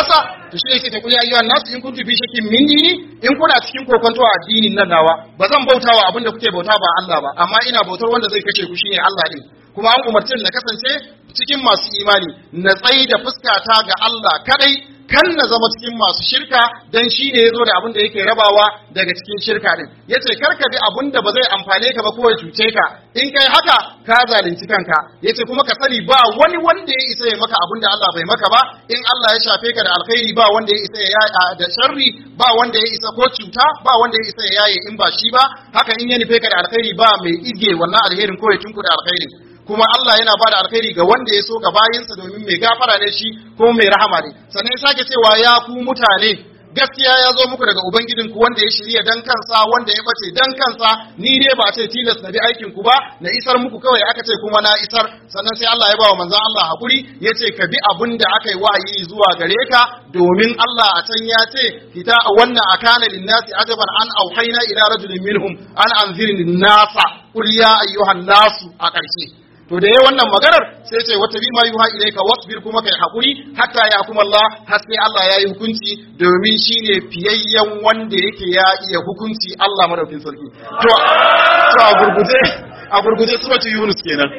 to shi ne sai ta kuli ayyuhan nasu in kuntu fi shakkin min dini in kuna cikin kokonto a addinin nan nawa ba zan bautawa abin da kuke bauta ba Allah ba amma ina bautar wanda zai kashe ku shine Allah din kuma an umarci na kasance cikin masu imani na tsayi da fuskata ga Allah kadai kan na zama cikin masu shirka dan shi ne ya zo da abin da yake rabawa daga cikin shirka din ya ce karka bi abin da ba zai amfane ka ba ko ya cuce ka in kai haka ka zalunci kanka ya ce kuma ka sani ba wani wanda ya isa ya maka abin da Allah bai maka ba in Allah ya shafe ka da alkhairi ba wanda ya isa ya yaya da sharri ba wanda ya isa ko cuta ba wanda ya isa ya yaye in ba shi ba haka in ya nufe ka da alkhairi ba mai ige wannan alherin ko ya tunku da alkhairin kuma Allah yana ba da alkhairi ga wanda ya so ga bayinsa domin mai gafara ne shi ko mai rahama ne sannan ya sake cewa ya ku mutane gaskiya ya zo muku daga ubangijin ku wanda ya shirya dan kansa wanda ya bace dan kansa ni dai ba ce tilas na bi aikin ku ba na isar muku kawai aka ce kuma na isar sannan sai Allah ya ba wa manzon Allah hakuri ya ce ka bi abin da aka yi wahayi zuwa gare ka domin Allah a can ya ce kita wannan akana linnasi ajaban an auhaina ila rajulin minhum an anzirin nasa qul ya ayyuhan nasu a ƙarshe to da yayi wannan maganar sai ce wata bi ma yuha ilayka wasbir kuma kai hakuri hatta ya kuma Allah har sai Allah ya yi hukunci domin shine fiyayyen wanda yake ya iya hukunci Allah madaukin sarki to to a gurguje a gurguje suratul yunus kenan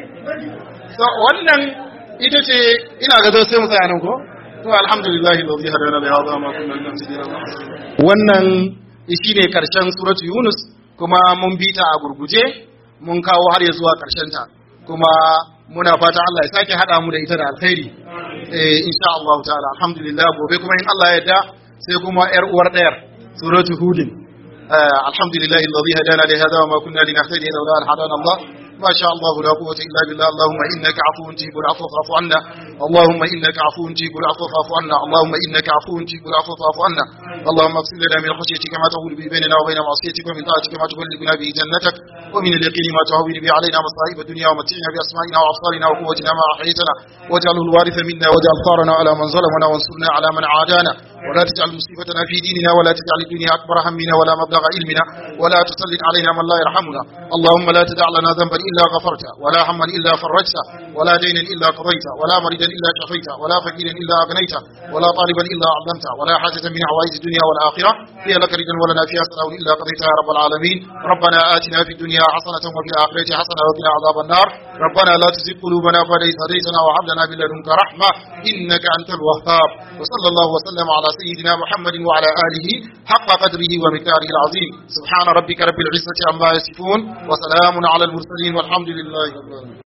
so wannan ita ce ina ga zo sai mu tsaya nan ko to alhamdulillahi alladhi hadana li hadha ma kunna linahtadiya wannan shine karshen suratul yunus kuma mun bita a gurguje mun kawo har ya zuwa karshen ta kuma muna fata Allah ya sake haɗa mu da ita da alkhairi eh insha Allah ta'ala alhamdulillah gobe kuma in Allah ya yarda sai kuma yar uwar ɗayar suratu hudin alhamdulillah alladhi hadana li hadha wa ma kunna linahtadiya lawla an hadana Allah ما شاء الله لا قوة إلا بالله اللهم إنك عفو تجيب العفو فاعف عنا اللهم إنك عفو تجيب العفو فاعف عنا اللهم إنك عفو تجيب العفو فاعف عنا اللهم اغفر لنا من خشيتك ما تحول به بيننا وبين معصيتك ومن طاعتك ما تبلغنا به جنتك ومن اليقين ما تهون به علينا مصائب الدنيا ومتعنا بأسمائنا وأبصارنا وقوتنا ما أحييتنا واجعله الوارث منا واجعل ثارنا على من ظلمنا وانصرنا على من عادانا ولا تجعل مصيبتنا في ديننا ولا تجعل الدنيا أكبر همنا ولا مبلغ علمنا ولا تسلط علينا من لا يرحمنا اللهم لا تدع لنا ذنبا إلا غفرته ولا هما إلا فرجته ولا دينا إلا قضيته ولا مريدا إلا شفيته ولا فقيرا إلا أغنيته ولا طالبا إلا علمته ولا حاجة من حوائج الدنيا والآخرة هي لك رجا ولنا فيها سلام إلا قضيتها يا رب العالمين ربنا آتنا في الدنيا حسنة وفي الآخرة حسنة وقنا عذاب النار ربنا لا تزغ قلوبنا بعد إذ هديتنا وهب لنا من لدنك رحمة إنك أنت الوهاب وصلى الله وسلم على سيدنا محمد وعلى آله حق قدره ومقداره العظيم سبحان ربك رب العزة عما يصفون وسلام على المرسلين والحمد لله رب العالمين